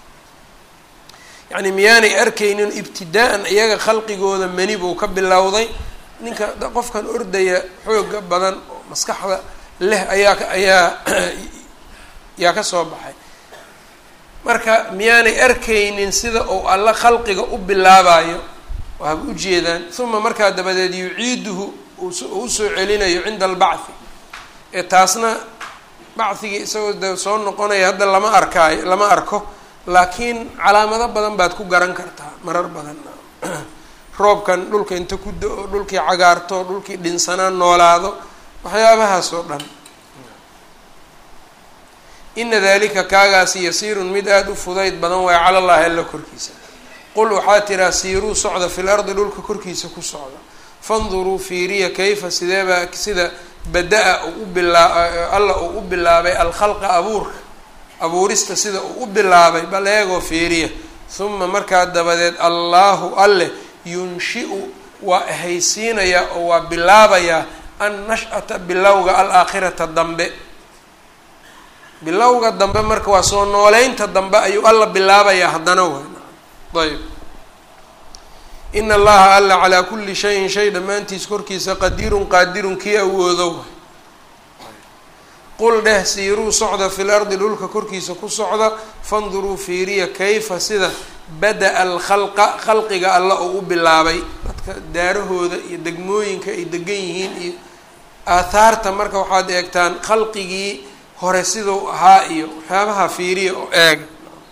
yacni miyaanay arkaynin ibtidaa-an iyaga khalqigooda mani buu ka bilowday ninka qofkan ordaya xooga badan oo maskaxda leh ayaa ayaa yaa ka soo baxay marka miyaanay arkaynin sida uu alla khalqiga u bilaabayo waaba ujeedaan uma markaa dabadeed yuciiduhu uu usoo celinayo cinda albacthi ee taasna bacthigii isagoo de soo noqonaya hadda lama arkaayo lama arko laakiin calaamado badan baad ku garan kartaa marar badan roobkan dhulka inta ku da-o dhulkii cagaarto dhulkii dhinsanaan noolaado waxyaabahaas oo dhan ina dalika kaagaasi yasiirun mid aada u fudayd badan waayo cala llahi alla korkiisa qul waxaa tiraa siiruu socda fil ardi dhulka korkiisa ku socda fanduruu fiiriya kayfa sideebaa sida bada-a uu u bilaa alla uu u bilaabay alkhalqa abuurka abuurista sida uu u bilaabay bal eegoo fiiriya huma markaa dabadeed allaahu alleh yunshiu waa ahaysiinayaa oo waa bilaabayaa an nash-ata bilowga alaakhirata dambe bilowga dambe marka waa soo nooleynta dambe ayuu alla bilaabayaa haddana way ayb ina allaha alla calaa kulli shayin shay dhammaantiis korkiisa qadiirun qaadirun kii awoodo way qul dheh siiruu socda fil ardi dhulka korkiisa ku socda fanduruu fiiriya kayfa sida bada-a alkhalqa khalqiga alla uu u bilaabay dadka daarahooda iyo degmooyinka ay degan yihiin iyo aathaarta marka waxaad eegtaan khalqigii hore siduu ahaa iyo waxyaabaha fiiriya oo eega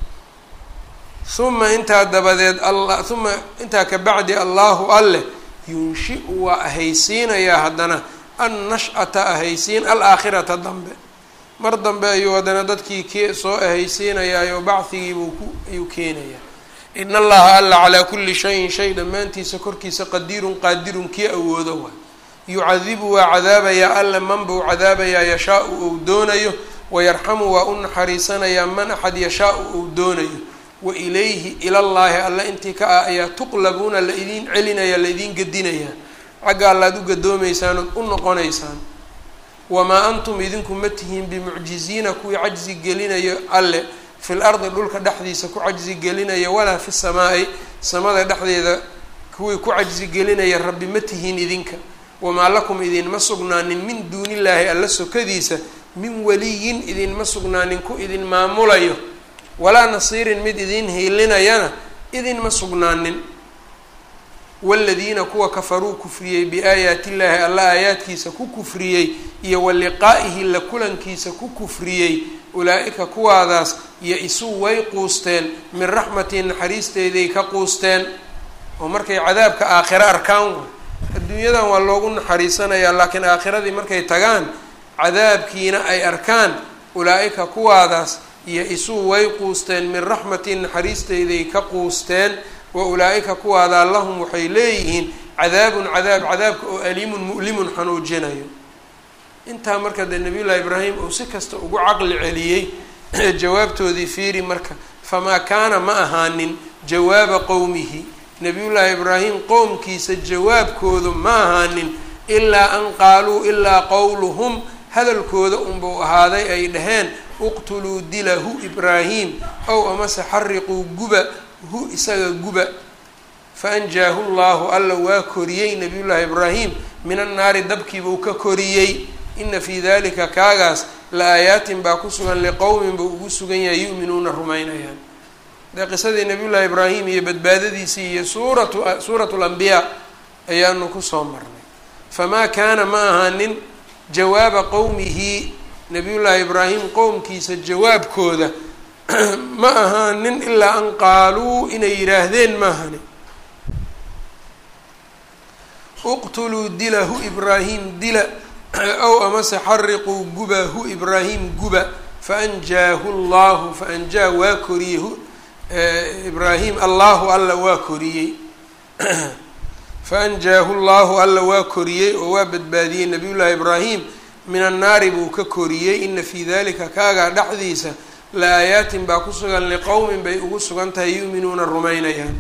uma intaa dabadeed alla uma intaa ka bacdi allahu alleh yunshiu waa ahaysiinayaa haddana an nash-ata ahaysiin alaakhirata dambe mar dambe ayuu haddana dadkii k soo ahaysiinayaayo bacdigiibuu ku ayuu keenayaa in allaha alla calaa kulli shayin shay dhammaantiisa korkiisa qadiirun qaadirun kii awoodo waay yucadibu waa cadaabayaa alla man buu cadaabayaa yashaa-u ou doonayo wayarxamu waa u naxariisanayaa man axad yashaa-u ou doonayo wa ilayhi ilallaahi alla intii ka ah ayaa tuqlabuuna la idiin celinaya la idiin gedinayaa xagga allaad u gadoomaysaan ood u noqonaysaan wamaa antum idinku ma tihiin bimucjiziina kuwii cajzi gelinayo alle fil ardi dhulka dhexdiisa ku cajzi gelinaya walaa fi samaa-i samada dhexdeeda kuwii ku cajzi gelinaya rabbi ma tihiin idinka wamaa lakum idinma sugnaanin min duunillaahi alla sokadiisa min waliyin idinma sugnaanin ku idin maamulayo walaa nasiirin mid idin hiilinayana idinma sugnaanin waladiina kuwa kafaruu kufriyey biaayaati illaahi alla aayaadkiisa ku kufriyey iyo wa liqaa'ihi la kulankiisa ku kufriyey ulaa-ika kuwaadaas ya-isuu way quusteen min raxmatii naxariisteeday ka quusteen oo markay cadaabka aakhiro arkaan way adduunyadan waa loogu naxariisanayaa laakiin aakhiradii markay tagaan cadaabkiina ay arkaan ulaa-ika kuwaadaas ya-isuu way quusteen min raxmatii naxariisteyday ka quusteen wa ulaa-ika kuwaadaa lahum waxay leeyihiin cadaabun cadaab cadaabka oo aliimun mu'limun xanuujinayo intaa marka dee nabiyullaahi ibraahim uu si kasta ugu caqli celiyey jawaabtoodii fiiri marka famaa kaana ma ahaanin jawaaba qowmihi nabiyullaahi ibraahim qowmkiisa jawaabkoodu ma ahaanin ilaa an qaaluu ilaa qowluhum hadalkooda unbuu ahaaday ay dhaheen uqtuluu dila hu ibraahim ow amase xariquu guba hu isaga guba faanjaahu llahu alla waa koriyey nabiyullaahi ibraahim min annaari dabkiibuu ka koriyey ina fii dalika kaagaas la aayaatin baa ku sugan liqowmin buu ugu sugan yahay yu'minuuna rumaynayaan dee qisadii nabiyullaahi ibraahim iyo badbaadadiisii iyo suuratu suuratu lambiyaa ayaanu kusoo marnay famaa kaana ma ahaanin jawaaba qowmihi nabiyullaahi ibraahim qowmkiisa jawaabkooda ma ahaanin ilaa an qaaluu inay yidhaahdeen maahani uqtuluu dila hu ibraahim dila ow amase xariquu guba hu ibraahim guba faanjaahu llahu faanjaa waa koriyey hu ibraahim allahu alla waa koriyey faanjaahu llahu alla waa koriyey oo waa badbaadiyey nabiyullaahi ibraahim min annaari buu ka koriyey ina fii dalika kaagaa dhexdiisa la aayaatin baa ku sugan liqowmin bay ugu sugan tahay yu'minuuna rumaynayaan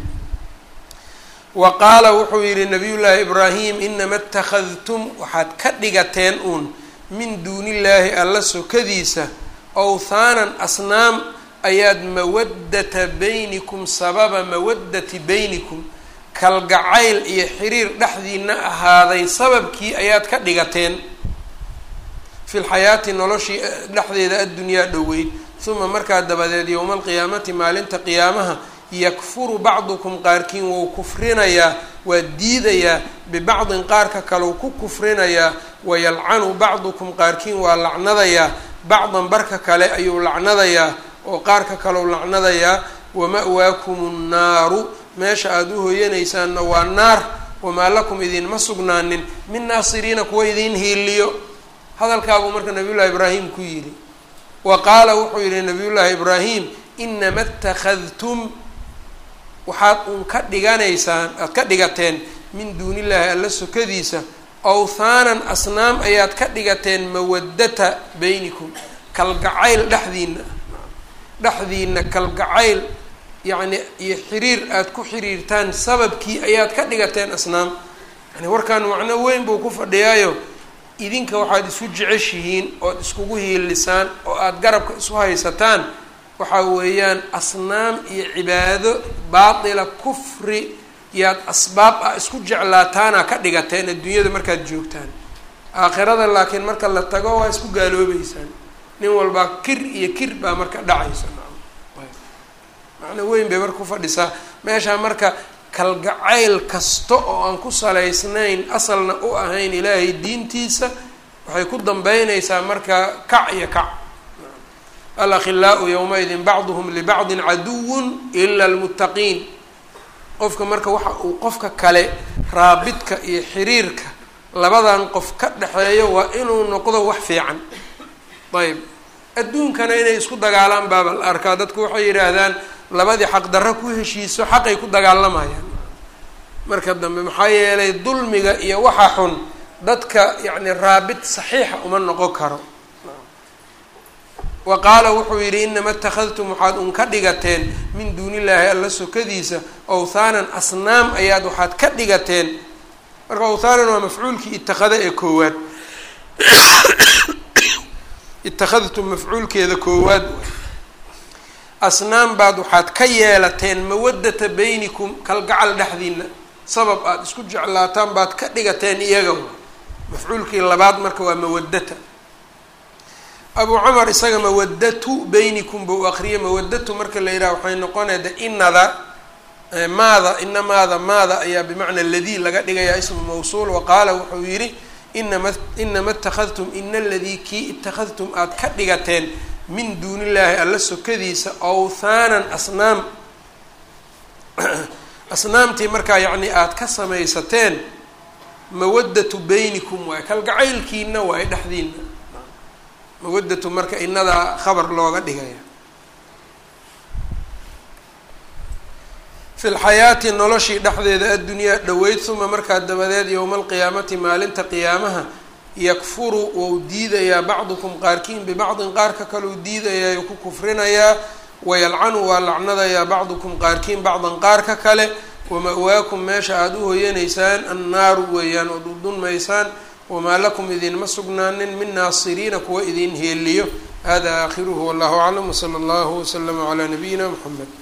wa qaala wuxuu yidhi nabiyullaahi ibraahim inama اtakhadtum waxaad ka dhigateen uun min duunillaahi alla sokadiisa owthaanan asnaam ayaad mawaddata baynikum sababa mawaddati baynikum kalgacayl iyo xiriir dhexdiina ahaaday sababkii ayaad ka dhigateen fi lxayaati noloshii dhexdeeda addunyaa dhoweyd uma markaa dabadeed yowma alqiyaamati maalinta qiyaamaha yakfuru bacdukum qaarkiin wou kufrinayaa waa diidayaa bibacdin qaarka kaleu ku kufrinayaa wayalcanu bacdukum qaarkiin waa lacnadayaa bacdan barka kale ayuu lacnadayaa oo qaarka kaleu lacnadayaa wama-waakum nnaaru meesha aada u hoyanaysaanna waa naar wamaa lakum idinma sugnaanin min naasiriina kuwa idiin hiiliyo hadalkaabuu marka nabiyullahi ibraahim ku yidhi wa qaala wuxuu yidhi nabiyullaahi ibraahim inama اtakhadtum waxaad uun ka dhiganaysaan aad ka dhigateen min duunillaahi alla sokadiisa awthaanan asnaam ayaad ka dhigateen mawaddata baynikum kalgacayl dhexdiina dhexdiina kalgacayl yacni iyo xiriir aada ku xiriirtaan sababkii ayaad ka dhigateen asnaam yani warkaan macno weyn buu ku fadhiyaayo idinka waxaad isu jeceshihiin ood iskugu hiilisaan oo aada garabka isu haysataan waxaa weeyaan asnaam iyo cibaado baatila kufri yaad asbaab ah isku jeclaataana ka dhigateen adduunyada markaad joogtaan aakhirada laakiin marka la tago waa isku gaaloobeysaan nin walbaa kir iyo kir baa marka dhacaysa macno weyn bay marka ku fadhisaa meeshaa marka kalgacayl kasta oo aan ku salaysnayn asalna u ahayn ilaahay diintiisa waxay ku dambeynaysaa marka kac iyo kac alakhilaau yowmaidin bacduhum libacdin caduwun ila almuttaqiin qofka marka waxa uu qofka kale raabidka iyo xiriirka labadan qof ka dhexeeyo waa inuu noqdo wax fiican ayb adduunkana inay isku dagaalaan baaba la arkaa dadku waxay yidhaahdaan labadii xaqdarro ku heshiiso xaqay ku dagaalamayaan marka dambe maxaa yeelay dulmiga iyo waxa xun dadka yacni raabid saxiixa uma noqon karo wa qaala wuxuu yidhi inama اtakhadtum waxaad un ka dhigateen min duuni illaahi alla sokadiisa awthaanan asnaam ayaad waxaad ka dhigateen marka awthaanan waa mafcuulkii itakada ee koowaad ittakhadtum mafcuulkeeda koowaad asnaam baad waxaad ka yeelateen mawaddata baynikum kalgacal dhexdiina sabab aada isku jeclaataan baad ka dhigateen iyaga mafcuulkii labaad marka waa mawaddata abu cumar isaga mawaddatu baynikum buu aqriyay mawaddatu marka la yidhaha waxay noqonaya de inada maada ina maada maada ayaa bimacna ladii laga dhigayaa ismu mawsuul wa qaala wuxuu yidhi inama inama ittakhadtum ina aladii kii ittakhadtum aada ka dhigateen min duuni illaahi alla sokadiisa awthaanan asnaam asnaamtii markaa yacni aada ka samaysateen mawaddatu baynikum waay kalgacaylkiina waay dhexdiina mawaddatu marka inadaa khabar looga dhigaya fi lxayaati noloshii dhexdeeda addunyaa dhoweyd uma markaa dabadeed yowma alqiyaamati maalinta qiyaamaha yakfuru wou diidayaa bacdukum qaarkiin bibacdin qaarka kaleu diidayaa ku kufrinayaa wayalcanu waa lacnadayaa bacdukum qaarkiin bacdan qaarka kale wama-waakum meesha aada u hoyanaysaan annaaru weeyaan ood udunmaysaan wamaa lakum idinma sugnaanin min naasiriina kuwa idin heeliyo hada aakhiruhu wallahu aclam wsala allahu wslama calaa nabiyina mxamed